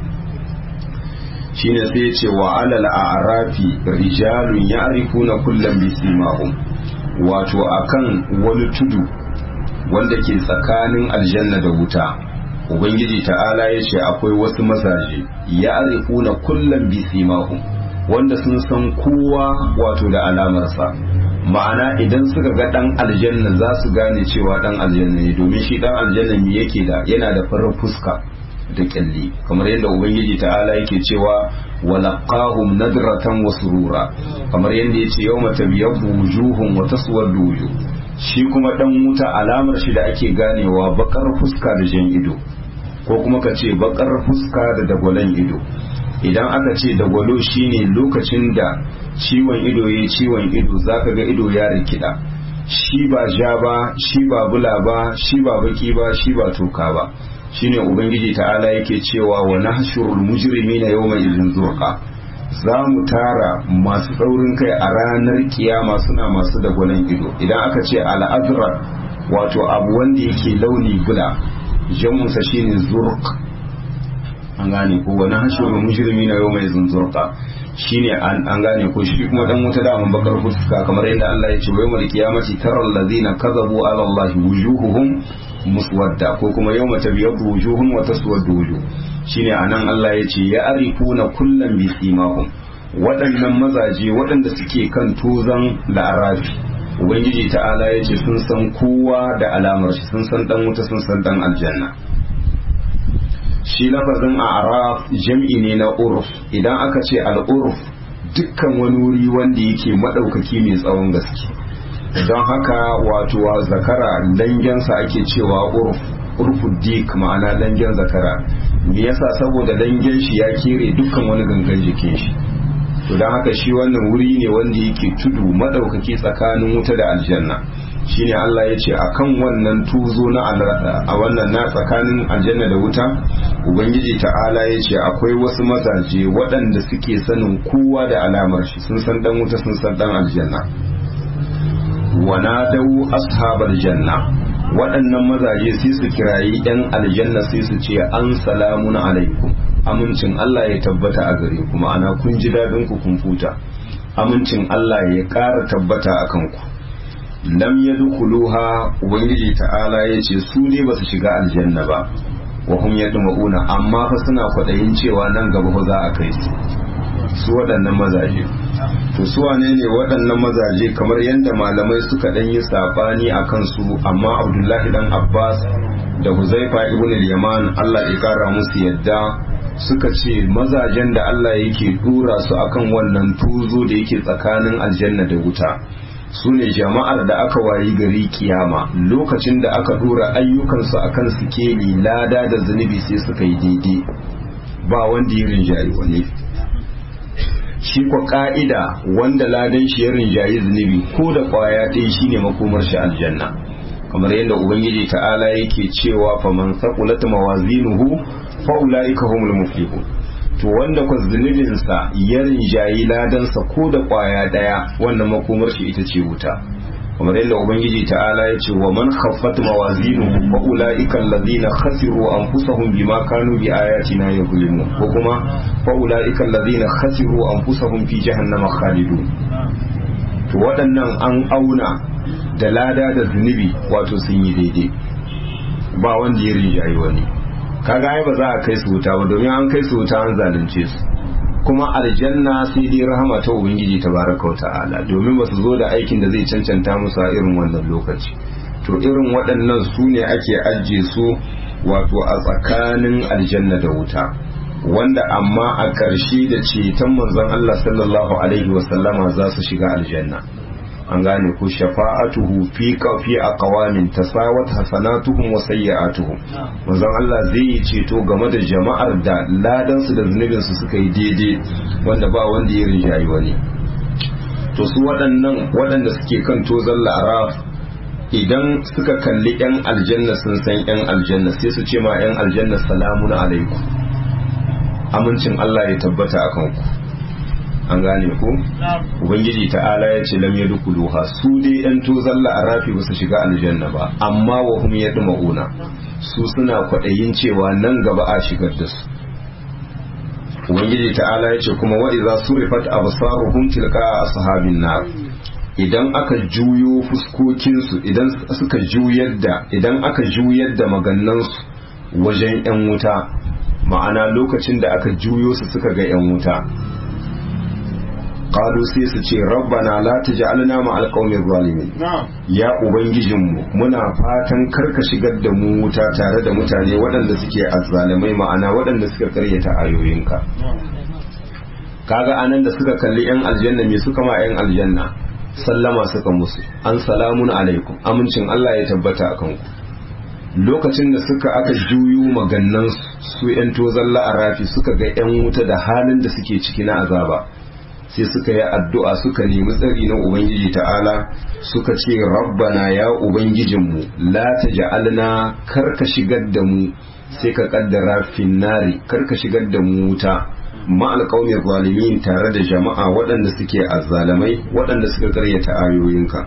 [SPEAKER 1] shine sai ya ce wa alal a'rafi rijalun ya'rifuna kullam bisimahum wato akan wani tudu wanda ke tsakanin aljanna da wuta ubangiji ta'ala ya ce akwai wasu mazaje ya'rifuna kullam bisimahum wanda sun san kowa wato da alamarsa ma'ana idan suka ga dan aljanna za su gane cewa dan aljanna ne domin shi dan aljanna me yake da yana da farar fuska da kyalli kamar yadda ubangiji ta'ala yake cewa walaqahum nadratan wa surura kamar yadda yace yawma tabyabbu wujuhum wa taswaddu wujuh shi kuma dan wuta alamar shi da ake ganewa bakar fuska da jan ido ko kuma ka ce bakar fuska da dagwalon ido idan aka ce dagwalo shine lokacin da ciwon ido ya ciwon ido zaka ga ido ya rikida shi ba ja ba shi ba bula ba shi ba baki ba shi ba toka ba shine ubangiji ta'ala yake cewa wa nahshurul mujrimina yawma idhin zurqa za mu tara masu tsaurin kai a ranar kiyama suna masu dagwalon ido idan aka ce al'azrar wato abu wanda yake launi bula jamunsa shine zurq an gane ko wani hashirul mujrimina yawma idhin zurqa shine an gane ko shi kuma dan wuta da mun bakar fuska kamar yadda Allah ya ce wa yawmal qiyamati taral ladina kadhabu ala Allah wujuhuhum muswadda ko kuma yawma tabyaddu wujuhum wa taswaddu wujuh shine anan Allah ya ce ya arifuna kullam bi simahum waɗannan mazaje waɗanda suke kan tozan la'arafi ubangiji ta'ala ya ce sun san kowa da alamar shi sun san dan wuta sun san dan aljanna shi lafazin a'raf jam'i ne na urf idan aka ce al'urf dukkan wani wuri wanda yake madaukaki mai tsawon gaske don haka wato zakara langensa ake cewa urf urfu dik ma'ana langen zakara me yasa saboda langen shi ya kere dukkan wani gangan jikin shi to don haka shi wannan wuri ne wanda yake tudu madaukaki tsakanin wuta da aljanna shine Allah ya ce akan wannan tuzo na a wannan na tsakanin aljanna da wuta ubangiji ta'ala ya ce akwai wasu mazaje waɗanda suke sanin kowa da alamar shi sun san dan wuta sun san dan aljanna wanadau ashabar janna waɗannan mazaje sai su kirayi yan aljanna sai su ce an salamun alaikum amincin Allah ya tabbata a gare ku ma'ana kun ji dadin ku kun futa amincin Allah ya ƙara tabbata a kanku lam yadkhuluha ubangiji ta'ala yace su ne basu shiga aljanna ba wa hum yadma'una amma fa suna kwadayin cewa nan gaba fa za a kai su su waɗannan mazaje to su wane ne waɗannan mazaje kamar yadda malamai suka ɗan yi sabani a kansu amma abdullahi dan abbas da huzaifa ibn al-yaman Allah ya kara musu yadda suka ce mazajen da Allah yake dura su akan wannan tuzo da yake tsakanin aljanna da wuta su ne jama'ar da aka wayi gari kiyama lokacin da aka dora ayyukansu akan sikeli lada da zunubi sai suka yi daidai ba wanda ya rinjayi wani shi kwa ka'ida wanda ladan shi ya rinjayi zunubi ko da kwaya ɗaya shine makomar shi aljanna kamar yadda ubangiji ta'ala yake cewa faman saqulat mawazinuhu fa ulaika humul muflihun to wanda kwa zunubinsa ya rinjayi ladansa ko da kwaya daya wannan makomar shi ita ce wuta kamar yadda ubangiji ta'ala ya ce wa man khaffat mawazinuhu fa ulaika alladhina khasiru anfusahum bima kanu bi ayatina yuzlimun ko kuma fa ulaika alladhina khasiru anfusahum fi jahannama khalidun to waɗannan an auna da lada da zunubi wato sun yi daidai ba wanda ya rinjayi wani kaga ai ba za a kai su wuta ba domin an kai su wuta an zalunce su kuma aljanna sai dai rahama ta ubangiji tabaraka wa ta'ala domin ba su zo da aikin da zai cancanta musu a irin wannan lokaci to irin waɗannan su ne ake ajiye su wato a tsakanin aljanna da wuta wanda amma a ƙarshe da ceton manzon Allah sallallahu alaihi wasallama za su shiga aljanna an gane ko shafa'atuhu fi fi aqwamin tasawat hasanatuhum wa sayyi'atuhum manzon Allah zai yi ceto game da jama'ar da ladan su da zunubin su suka yi daidai wanda ba wanda ya rinjayi wani to su waɗannan waɗanda suke kan tozan la'araf idan suka kalli yan aljanna sun san yan aljanna sai su ce ma yan aljanna salamun alaikum amincin Allah ya tabbata akan ku an gane ko ubangiji ta'ala ya ce lam yadkhuluha su dai yan tozalla arafi ba su shiga aljanna ba amma wa hum yadma'una su suna kwadayin cewa nan gaba a shigar da su ubangiji ta'ala ya ce kuma wa idza surifat absaruhum tilqa ashabin nar idan aka juyo fuskokinsu idan suka juyar da idan aka juyar da magannansu wajen yan wuta ma'ana lokacin da aka juyo su suka ga yan wuta qalu sai su ce rabbana la taj'alna ma'al qawmi zalimin ya ubangijinmu muna fatan karka shigar da mu wuta tare da mutane waɗanda suke azzalimai ma'ana waɗanda suka karyata ayoyinka kaga anan da suka kalli yan aljanna me suka ma yan aljanna sallama suka musu an salamun alaikum amincin Allah ya tabbata akan ku lokacin da suka aka juyu magannan su yan tozan la'arafi suka ga yan wuta da halin da suke ciki na azaba sai suka yi addu'a suka nemi tsari na ubangiji ta'ala suka ce rabbana ya ubangijinmu la taj'alna karka shigar da mu sai ka kaddara finnari karka shigar da mu wuta ma'al qaumi zalimin tare da jama'a waɗanda suke azzalamai waɗanda suka karyata ayoyinka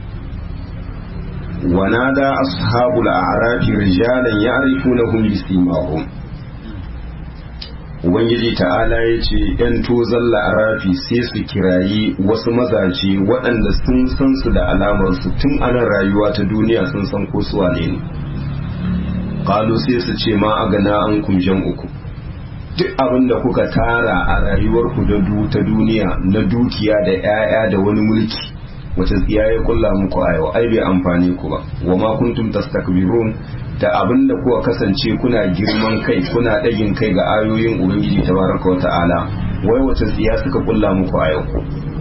[SPEAKER 1] ونادى أصحاب الأعراف رجالا يعرفونهم بسيماهم Ubangiji ta'ala ya ce ‘yan tozon la'arafi sai su kirayi wasu mazaje waɗanda sun san su da alamarsu tun anan rayuwa ta duniya sun san ko su wane ne. Kalu sai su ce ma a gana an kumshen uku. Duk abin da kuka tara a rayuwarku ta duniya na dukiya da ‘ya'ya da wani mulki wace tsiya ya kulla muku a yau ai bai amfane ku ba wa ma kuntum tastakbirun da abin da kuka kasance kuna girman kai kuna ɗagin kai ga ayoyin ubangiji tabaraka wa ta'ala wai wace tsiya suka kulla muku a yau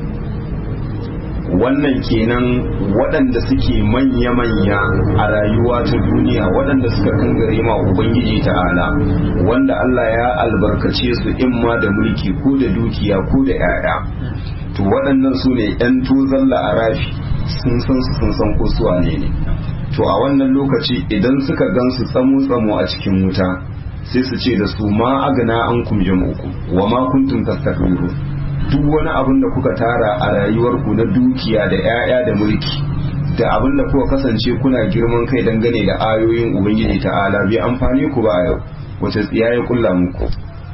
[SPEAKER 1] wannan kenan waɗanda suke manya-manya a rayuwa ta duniya waɗanda suka kangare ma ubangiji ta'ala wanda Allah ya albarkace su imma da mulki ko da dukiya ko da 'ya'ya to waɗannan su ne 'yan tuzon la'arafi sun san su sun san ko su wane ne to a wannan lokaci idan suka gan su tsamo-tsamo a cikin wuta sai su ce da su ma agana an kum jam'uku wa ma kuntum tastakbiru duk wani abin da kuka tara a rayuwarku na dukiya da 'ya'ya da mulki da abin da kuka kasance kuna girman kai dangane da ayoyin ubangiji ta'ala bai amfani ku ba a yau wace tsiya ya kulla muku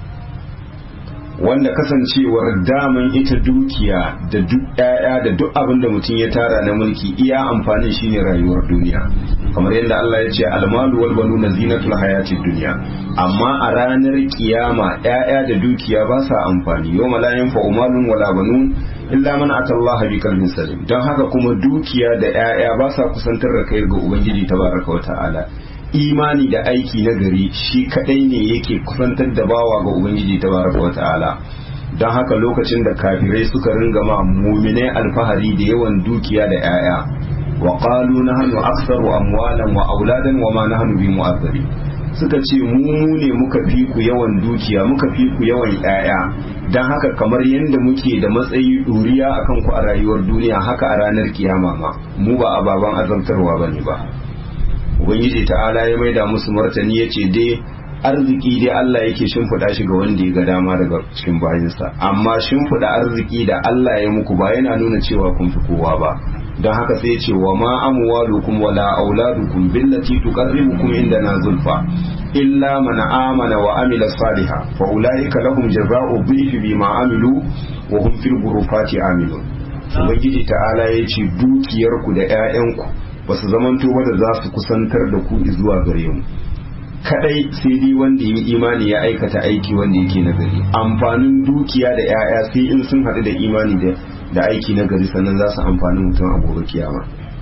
[SPEAKER 1] wanda kasancewar daman ita dukiya da duk ƴaƴa da duk abin da mutum ya tara na mulki iya amfanin shine rayuwar duniya kamar yadda Allah ya ce almalu wal banuna zinatul hayatid dunya amma a ranar kiyama ƴaƴa da dukiya ba sa amfani yawma la yanfa'u malun wala banun illa man atallaha bi qalbin salim don haka kuma dukiya da ƴaƴa ba sa kusantar da kai ga ubangiji tabaraka wa ta'ala imani da aiki na gari shi kadai ne yake kusantar da bawa ga ubangiji tabaraka wa ta'ala don haka lokacin da kafirai suka ringa ma muminai alfahari da yawan dukiya da 'ya'ya wa qalu nahnu aktsaru amwalan wa auladan wa ma nahnu bi mu'azzari suka ce mu ne muka fi ku yawan dukiya muka fi ku yawan 'ya'ya don haka kamar yadda muke da matsayi duriya akan ku a rayuwar duniya haka a ranar kiyama ma mu ba ababan azabtarwa bane ba ubangiji ta'ala ya maida musu martani ya ce dai arziki dai Allah yake shimfiɗa shi ga wanda ya ga dama daga cikin bayinsa amma shimfiɗa arziki da Allah ya muku ba yana nuna cewa kun fi kowa ba don haka sai ce wa ma amwalukum wala auladukum billati tuqarribukum indana zulfa illa man amana wa amila saliha fa ulaika lahum jazaa'u dhifi bima amilu wa hum fil ghurufati amilun ubangiji ta'ala ya ce dukiyarku da 'ya'yanku ba su zamanto ba da za su kusantar da ku zuwa gare mu kadai sai dai wanda ya imani ya aikata aiki wanda yake nagari amfanin dukiya da 'ya'ya sai in sun haɗu da imani da aiki nagari sannan za su amfani mutum a gobe kiyama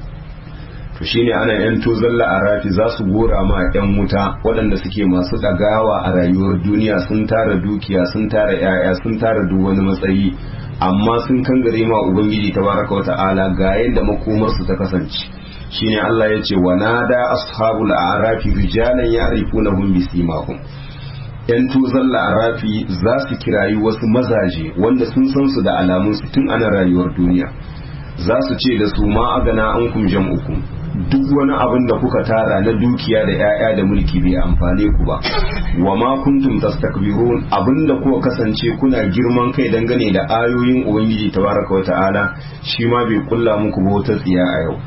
[SPEAKER 1] to shine ana yan tozalla a rafi za su gora ma yan wuta waɗanda suke masu ɗagawa a rayuwar duniya sun tara dukiya sun tara 'ya'ya sun tara duk wani matsayi amma sun kangare ma ubangiji tabaraka wa ta'ala ga yadda makomarsu ta kasance shine Allah ya ce wa nada ashabul a'rafi rijalan ya'rifunahum bisimahum yan tuzan la'arafi za su kirayi wasu mazaje wanda sun san su da alamun su tun ana rayuwar duniya za su ce da su ma agana an kum jam'ukum duk wani abin da kuka tara na dukiya da 'ya'ya da mulki bai amfane ku ba wa ma kuntum tastakbirun abin da kuka kasance kuna girman kai dangane da ayoyin ubangiji tabaraka wa ta'ala shi ma bai kulla muku ba wata tsiya a yau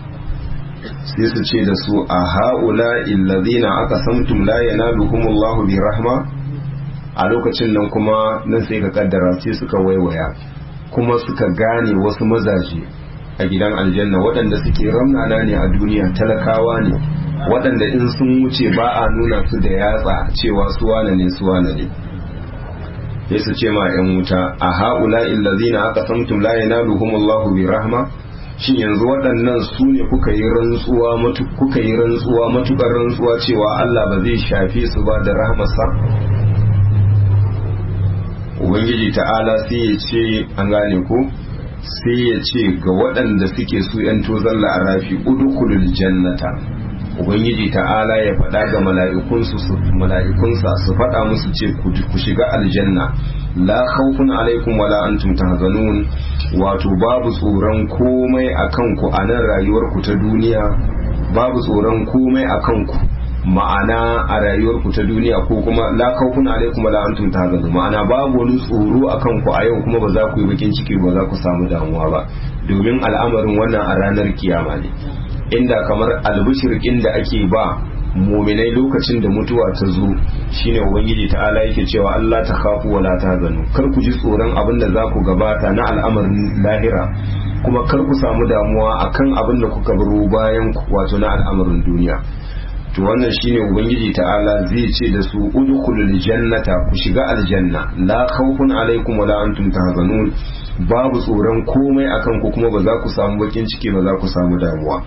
[SPEAKER 1] sai su ce da su a ha'ula illazina aka samtum la yanaluhumullahu bi rahma a lokacin nan kuma nan sai ka kaddara sai suka waiwaya kuma suka gane wasu mazaje a gidan aljanna waɗanda suke ramnana ne a duniya talakawa ne waɗanda in sun wuce ba a nuna su da yatsa cewa su wane ne su wane ne sai su ce ma yan wuta a haula illazina aka samtum la yanaluhum Allahu bi rahma shin yanzu waɗannan su ne kuka yi rantsuwa matu kuka yi rantsuwa matukar rantsuwa cewa Allah ba zai shafe su ba da rahmarsa ubangiji ta'ala sai ya ce an gane ko sai ya ce ga waɗanda suke su yan tozon la'arafi udkhulul jannata ubangiji ta'ala ya faɗa ga mala'ikunsu su mala'ikunsa su faɗa musu ce ku shiga aljanna la khawfun alaikum wala antum tahzanun wato babu tsoron komai akan ku a nan rayuwar ku ta duniya babu tsoron komai akan ku ma'ana a rayuwar ku ta duniya ko kuma la khawfun alaikum wala antum tahzanun ma'ana babu wani tsoro akan ku a yau kuma ba za ku yi bakin ciki ba za ku samu damuwa ba domin al'amarin wannan a ranar kiyama ne inda kamar albishirkin da ake ba muminai lokacin da mutuwa ta zo shine ubangiji ta'ala yake cewa Allah ta khafu wala tahzanu kar ku ji tsoron abin da za ku gabata na al'amarin lahira kuma kar ku samu damuwa akan abin da kuka baro bayan wato na al'amarin duniya to wannan shine ubangiji ta'ala zai ce da su udkhulul jannata ku shiga aljanna la khawfun alaikum wala antum tahzanun babu tsoron komai akan ku kuma ba za ku samu bakin ciki ba za ku samu damuwa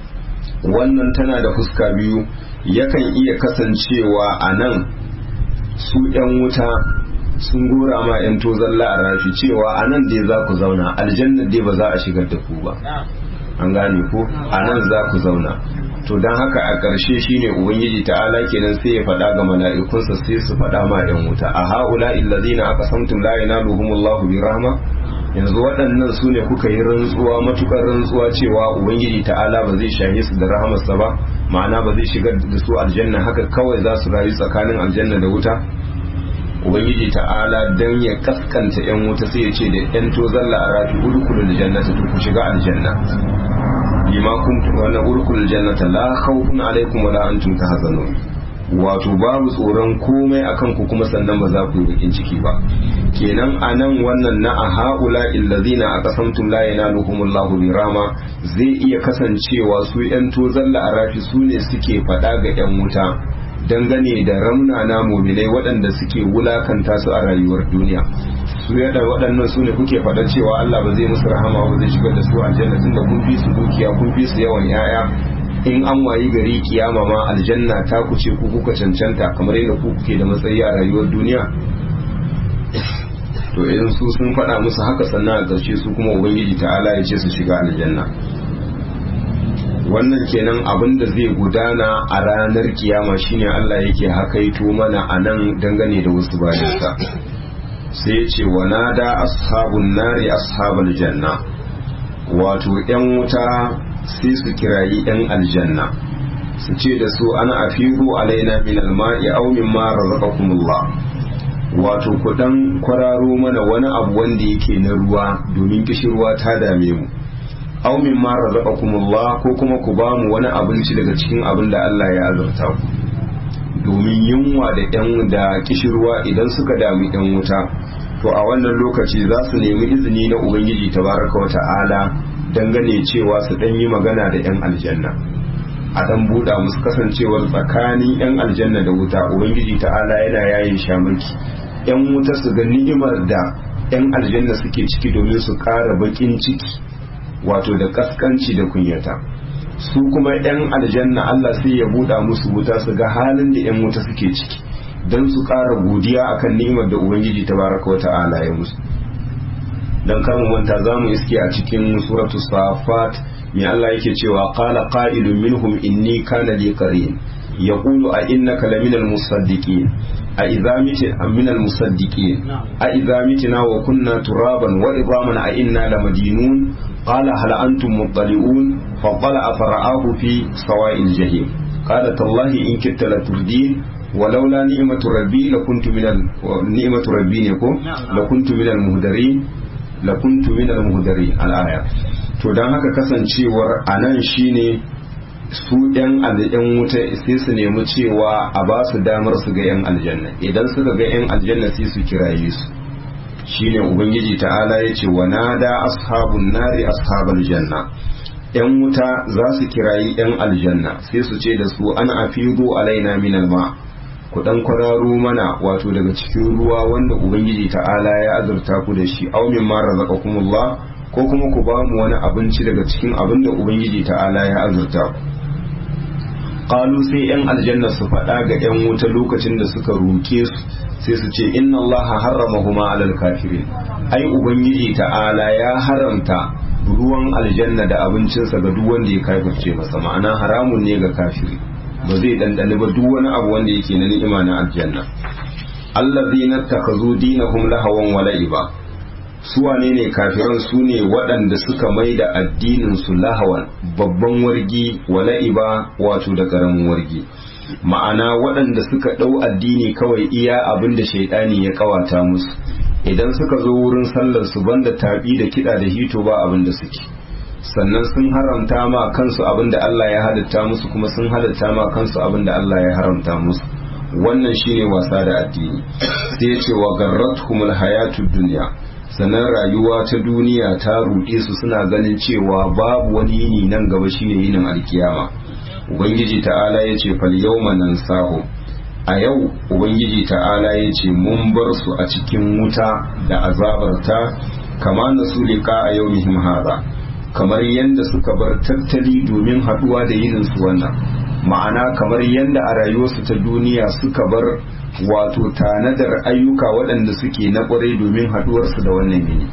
[SPEAKER 1] wannan tana da fuska biyu yakan iya kasancewa a nan su 'yan wuta sun gora ma 'yan tozon la'arafi cewa a nan dai za ku zauna aljanna dai ba za a shigar da ku ba an gane ko a nan za ku zauna to don haka a ƙarshe shine ubangiji ta'ala kenan sai ya faɗa ga mala'ikunsa sai su faɗa ma 'yan wuta a ha'ula illazina aka samtum la yanaluhumullahu bi rahma yanzu waɗannan su ne kuka yi rantsuwa matukar rantsuwa cewa ubangiji ta'ala ba zai shahe su da rahamarsa ba ma'ana ba zai shigar da su aljanna haka kawai za su rayu tsakanin aljanna da wuta ubangiji ta'ala dan ya kaskanta yan wuta sai ya ce da yan tozalla a rafi urkulu da jannata to ku shiga aljanna bima kuntum wa urkulu jannata la khawfun alaikum wa la antum tahzanun wato babu tsoron komai akan ku kuma sannan ba za ku yi bakin ciki ba kenan anan wannan na a haula illazina aqasamtum la yanaluhumullahu bi rama zai iya kasancewa su yan tozalla a rafi su ne suke faɗa ga yan wuta dangane da ramnana muminai waɗanda suke wulakanta su a rayuwar duniya su yadda waɗannan su ne kuke faɗa cewa Allah ba zai musu rahama ba zai shigar da su aljanna tunda kun fi su dukiya kun fi su yawan yaya in an wayi gari kiyama ma aljanna ta ku ce ku kuka cancanta kamar yadda ku kuke da matsayi a rayuwar duniya to idan su sun faɗa musu haka sannan a ƙarshe su kuma ubangiji ta'ala ya ce su shiga aljanna wannan kenan abin da zai gudana a ranar kiyama shine Allah yake hakaito mana a nan dangane da wasu bayansa sai ce wa nada ashabun nari ashabal janna wato yan wuta sai su kirayi yan aljanna su ce da su ana afiru alaina min alma'i aw mimma razaqakumullah wato ku dan kwararo mana wani abu wanda yake na ruwa domin kishirwa ta dame mu aw mimma razaqakumullah ko kuma ku ba mu wani abinci daga cikin abin da Allah ya azurta ku domin yunwa da yan da kishirwa idan suka dami yan wuta to a wannan lokaci za su nemi izini na ubangiji tabaraka wa ta'ala dangane cewa su dan yi magana da yan aljanna a dan buɗa musu kasancewar tsakanin yan aljanna da wuta ubangiji ta'ala yana yayin shamaki yan wuta su ga ni'imar da yan aljanna suke ciki domin su ƙara baƙin ciki wato da kaskanci da kunyata su kuma 'yan aljanna Allah sai ya buɗa musu wuta su ga halin da 'yan wuta suke ciki don su ƙara godiya akan ni'imar da ubangiji ta baraka wa ta'ala ya musu don kar mu manta za mu iske a cikin suratu safat mai Allah yake cewa qala qa'ilun minhum inni kana li qarin yaqulu a innaka laminal musaddiqin a idza mitina minal musaddiqin a idza mitina wa kunna turaban wa idaman a inna lamadinun قال هل أنتم مطلعون فطلع فرآه في سواء الجحيم قال تالله إن كدت لتردين ولولا نعمة ربي لكنت من ال... نعمة ربي يكون لكنت من المهدرين لكنت من المهدرين الآية to don haka kasancewar a nan shine su yan yan wuta sai su nemi cewa a ba su damar su ga yan aljanna idan suka ga yan aljanna sai su kiraye su shine ubangiji ta'ala ya ce wa nada ashabun nari ashabal janna yan wuta za su kirayi yan aljanna sai su ce da su an afidu alaina min alma ku dan kwararo mana wato daga cikin ruwa wanda ubangiji ta'ala ya azurta ku da shi aw mimma razaqakumullah ko kuma ku ba mu wani abinci daga cikin abin da ubangiji ta'ala ya azurta ku qalu sai yan aljanna su faɗa ga yan wuta lokacin da suka roke su sai su ce inna allaha harramahuma alal kafirin ai ubangiji ta'ala ya haramta ruwan aljanna da abincinsa ga duk wanda ya kafirce masa ma'ana haramun ne ga kafiri ba zai dandane ba duk wani abu wanda yake na ni'ima na aljanna allazina takhazu dinahum lahawan wa la'iba su wane ne kafiran su ne waɗanda suka mai da addinin su lahawan babban wargi wa la'iba wato da karamin wargi ma'ana waɗanda suka ɗau addini kawai iya abin da shaidani ya kawata musu idan suka zo wurin sallar su banda tabi da kiɗa da hito ba abin da suke sannan sun haramta ma kansu abin da Allah ya halitta musu kuma sun halitta ma kansu abin da Allah ya haramta musu wannan shine wasa da addini sai ya ce wa garratkumul hayatud dunya sannan rayuwa ta duniya ta ruɗe su suna ganin cewa babu wani yini nan gaba shine yinin alkiyama ubangiji ta'ala ya ce fal yawma nansahu a yau ubangiji ta'ala ya ce mun bar su a cikin wuta da azabarta kama na su liƙa a yau mihim haza kamar yadda suka bar tattali domin haɗuwa da yinin su wannan ma'ana kamar yadda a rayuwarsu ta duniya suka bar wato tanadar ayyuka waɗanda suke na ƙwarai domin haɗuwarsu da wannan yini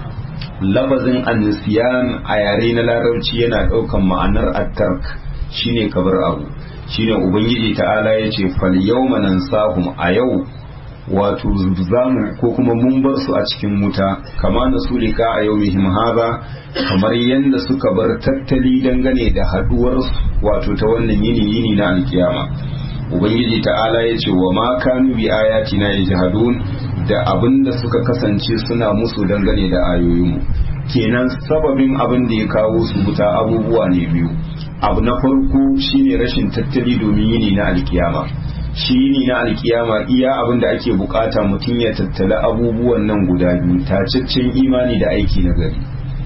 [SPEAKER 1] lafazin annisiyan a yare na larabci yana ɗaukan ma'anar attark shine kabar abu shine ubangiji ta'ala ya ce fal yawma nansahum a yau wato zamu ko kuma mun bar su a cikin wuta kama na sulika a yau mihim haza kamar yadda suka bar tattali dangane da haduwar wato ta wannan yini yini na alkiyama ubangiji ta'ala ya ce wa ma kanu bi ayatina yajhadun da abin da suka kasance suna musu dangane da ayoyinmu kenan sababin abin da ya kawo su wuta abubuwa ne biyu abu na farko shine rashin tattali domin yini na alkiyama shi yini na alkiyama iya abin da ake bukata mutum ya tattala abubuwan nan guda biyu tacaccen imani da aiki na gari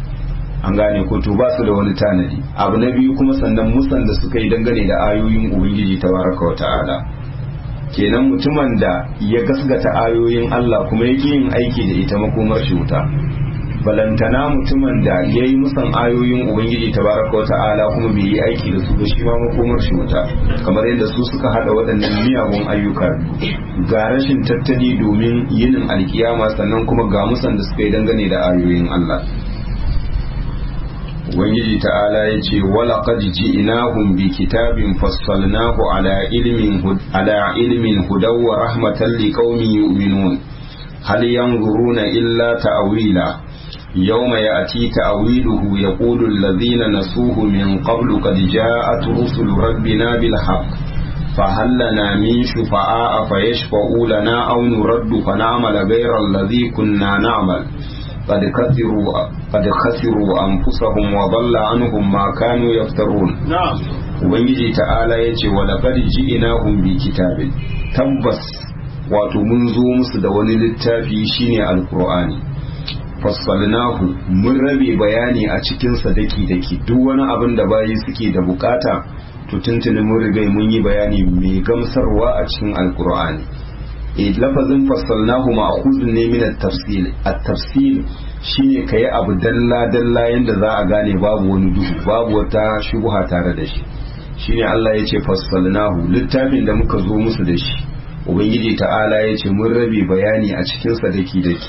[SPEAKER 1] an gane ko to ba su da wani tanadi abu na biyu kuma sannan musan da suka yi dangane da ayoyin ubangiji tabaraka wa ta'ala kenan mutumin da ya gasgata ayoyin Allah kuma yake yin aiki da ita makomar shi wuta balantana mutumin da ya yi musan ayoyin ubangiji tabaraka wa ta'ala kuma bai yi aiki da su ba shi ma makomar shi wuta kamar yadda su suka hada waɗannan miyagun ayyuka ga rashin tattali domin yinin alkiyama sannan kuma ga musan da suka yi dangane da ayoyin Allah ubangiji ta'ala ya ce wala qad ji'nahum bi kitabin fassalnahu ala ilmin ala ilmin hudaw wa rahmatan liqaumin yu'minun hal yanzuruna illa ta'wila يوم يأتي تأويله يقول الذين نسوه من قبل قد جاءت رسل ربنا بالحق فهل لنا من شفعاء فيشفعوا لنا أو نرد فنعمل غير الذي كنا نعمل قد خسروا قد خسروا أنفسهم وضل عنهم ما كانوا يفترون
[SPEAKER 3] na'am
[SPEAKER 1] ubangiji ta'ala ya ce wa laqad ji'nahum bi kitabin tabbas wato mun zo musu da wani littafi shine alqur'ani fassalnahu mun rabe bayani a cikin sa daki daki duk wani abin da bayi suke da bukata to tuntuni mun riga mun yi bayani mai gamsarwa a cikin alqur'ani e lafazin fassalnahu ma'khuzun ne min at-tafsil at-tafsil shine kai abu dalla dalla yanda za a gane babu wani duhu babu wata shubha tare da shi shine Allah ya ce fassalnahu littafin da muka zo musu da shi ubangiji ta'ala ya ce mun rabe bayani a cikin sa daki daki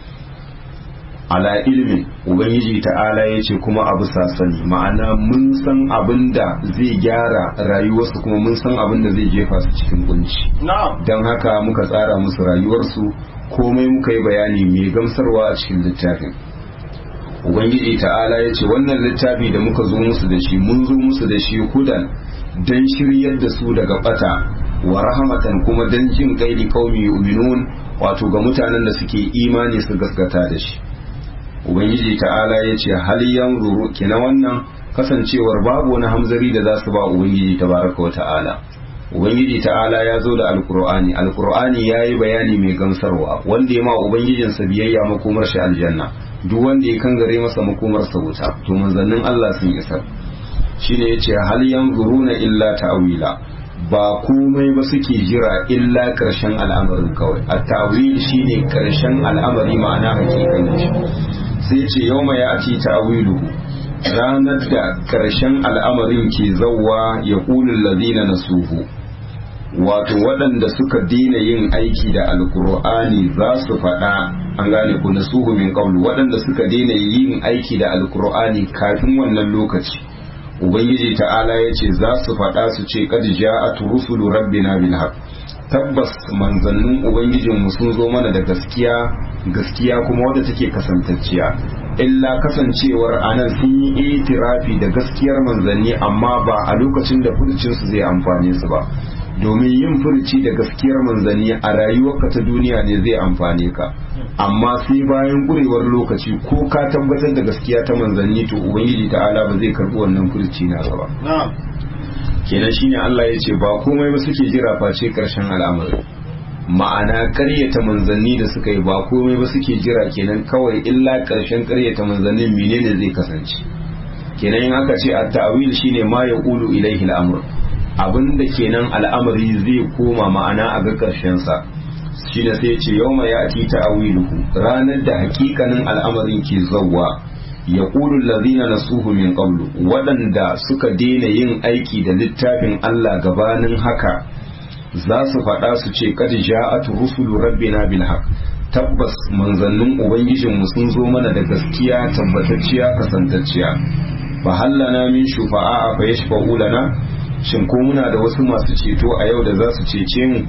[SPEAKER 1] ala ilmin ubangiji ta'ala ya ce kuma abu sasani ma'ana mun san abin da zai gyara rayuwarsu kuma mun san abin da zai jefa su cikin kunci
[SPEAKER 3] na'am
[SPEAKER 1] don haka muka tsara musu rayuwarsu komai muka yi bayani mai gamsarwa a cikin littafin ubangiji ta'ala ya ce wannan littafi da muka zo musu da shi mun zo musu da shi hudan don shiryar da su daga bata wa rahamatan kuma don jin gairi kaumi yu'minun wato ga mutanen da suke imani su gaskata da shi ubangiji ta'ala ya ce hal yanzuru kina wannan kasancewar babu wani hamzari da za su ba ubangiji tabaraka wa ta'ala ubangiji ta'ala ya zo da alkur'ani alkur'ani ya yi bayani mai gamsarwa wanda ya ma ubangijinsa biyayya makomar shi aljanna duk wanda ya kangare masa makomarsa wuta to manzannin Allah sun isar shine yace hal yanzuruna illa ta'wila ba komai ba suke jira illa ƙarshen al'amarin kawai a tawil shine ƙarshen al'amari ma'ana hakikan shi sai ce yau mai ya ci tawilu ranar da ƙarshen al'amarin ke zauwa ya ƙulun lazina na suhu wato waɗanda suka daina yin aiki da alkur'ani za su faɗa an gane ku na suhu min ƙaulu waɗanda suka daina yin aiki da alkur'ani kafin wannan lokaci ubangiji ta'ala ya ce za su faɗa su ce kad ja'at rusulu rabbina bil haqq tabbas manzannin ubangijinmu sun zo mana da gaskiya gaskiya kuma wadda take kasantacciya illa kasancewar anan sun yi itirafi da gaskiyar manzanni amma ba a lokacin da furcinsu zai amfane su ba domin yin furci da gaskiyar manzanni a rayuwarka ta duniya ne zai amfane ka amma sai bayan ƙurewar lokaci ko ka tabbatar da gaskiya ta manzanni to ubangiji ta'ala ba zai karɓi wannan furci na ba kenan shine Allah ya ce ba komai ba suke jira face karshen al'amari ma'ana ƙaryata manzanni da suka yi ba komai ba suke jira kenan kawai illa karshen ƙaryata manzannin menene zai kasance kenan in aka ce at-ta'wil shine ma yaqulu ilaihi al-amr abinda kenan al'amari zai koma ma'ana a ga karshen sa shine sai ce yawma ya'ti ta'wiluhu ranar da hakikanin al'amarin ke zawwa ya ƙulun lazina na suhu min ƙablu waɗanda suka daina yin aiki da littafin Allah gabanin haka za su faɗa su ce kad ja'at rusulu rabbina bil haq tabbas manzannin ubangijinmu sun zo mana da gaskiya tabbatacciya kasantacciya fa hallana min shufa'a fa yashfa'u lana shin ko muna da wasu masu ceto a yau da za su cece mu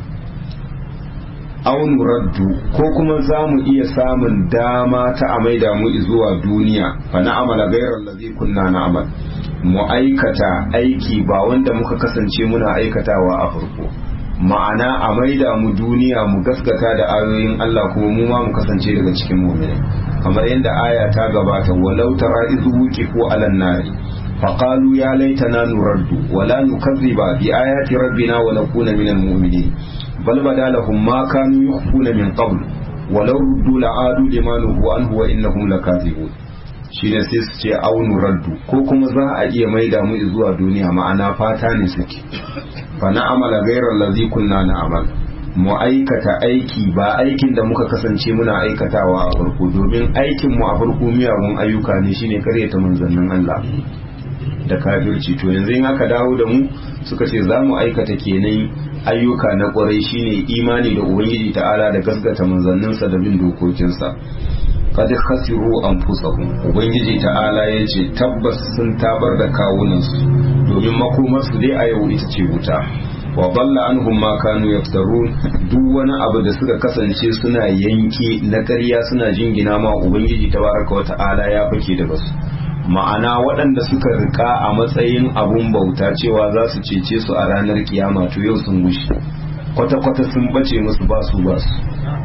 [SPEAKER 1] aunu raddu ko kuma za mu iya samun dama ta a maida mu zuwa duniya fa na'amala gairar lazi kunna na'amal mu aikata aiki ba wanda muka kasance muna aikatawa a farko ma'ana a maida mu duniya mu gaskata da ayoyin Allah kuma mu ma mu kasance daga cikin mu'minai kamar yadda aya ta gabata walau tara izu wuqifu alan nari فقالوا يا ليتنا نرد ولا نكذب بآيات ربنا ونكون من المؤمنين بل بدا لهم ما كانوا يخفون من قبل ولو ردوا لعادوا لما نهوا عنه وإنهم لكاذبون shine sai su ce aunu raddu ko kuma za a iya maida mu zuwa duniya ma'ana fata ne suke fa na amala gairar lazi kunna na amal mu aikata aiki ba aikin da muka kasance muna aikatawa a farko domin aikin mu a farko miyagun ayyuka ne shine karyata manzannin Allah da kafirci to yanzu in aka dawo da mu suka ce za mu aikata kenan ayyuka na kwarai shine imani da ubangiji ta'ala da gasgata manzanninsa da bin dokokinsa kad khasiru anfusahum ubangiji ta'ala ya ce tabbas sun tabar da kawunansu domin makomarsu dai a yau ita ce wuta wa balla anhum ma kanu yaftarun duk wani abu da suka kasance suna yanke na ƙarya suna jingina ma ubangiji tabaraka wa ta'ala ya fake daga su ma'ana waɗanda suka rika a matsayin abun bauta cewa za su cece su a ranar kiyama to yau sun gushi kwata-kwata sun bace musu ba su ba su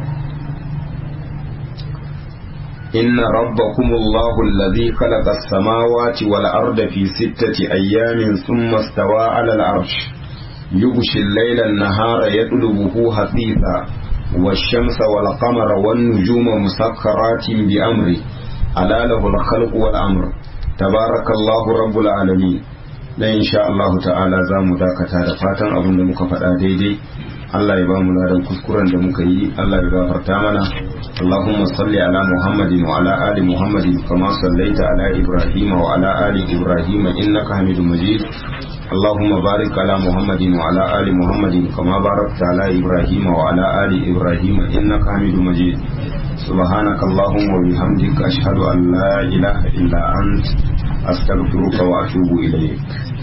[SPEAKER 1] inna rabbakumullahu alladhi khalaqa as-samawati wal arda fi sittati ayyamin thumma stawa 'ala al-'arsh yughshi al-layla an-nahara yatlubuhu hasitha والشمس والقمر والنجوم مسخرات بأمره ألا له الخلق والأمر tabarakallahu rabbul alamin dan insha Allah ta'ala za mu dakata da fatan abin da muka faɗa daidai Allah ya ba mu ladan kuskuren da muka yi Allah ya gafarta mana Allahumma salli ala Muhammadin wa ala ali Muhammadin kama sallaita ala Ibrahim wa ala ali Ibrahim innaka Hamidum Majid اللهم بارك على محمد وعلى آل محمد كما باركت على إبراهيم وعلى آل إبراهيم إنك حميد مجيد سبحانك اللهم وبحمدك أشهد أن لا إله إلا أنت أستغفرك وأتوب إليك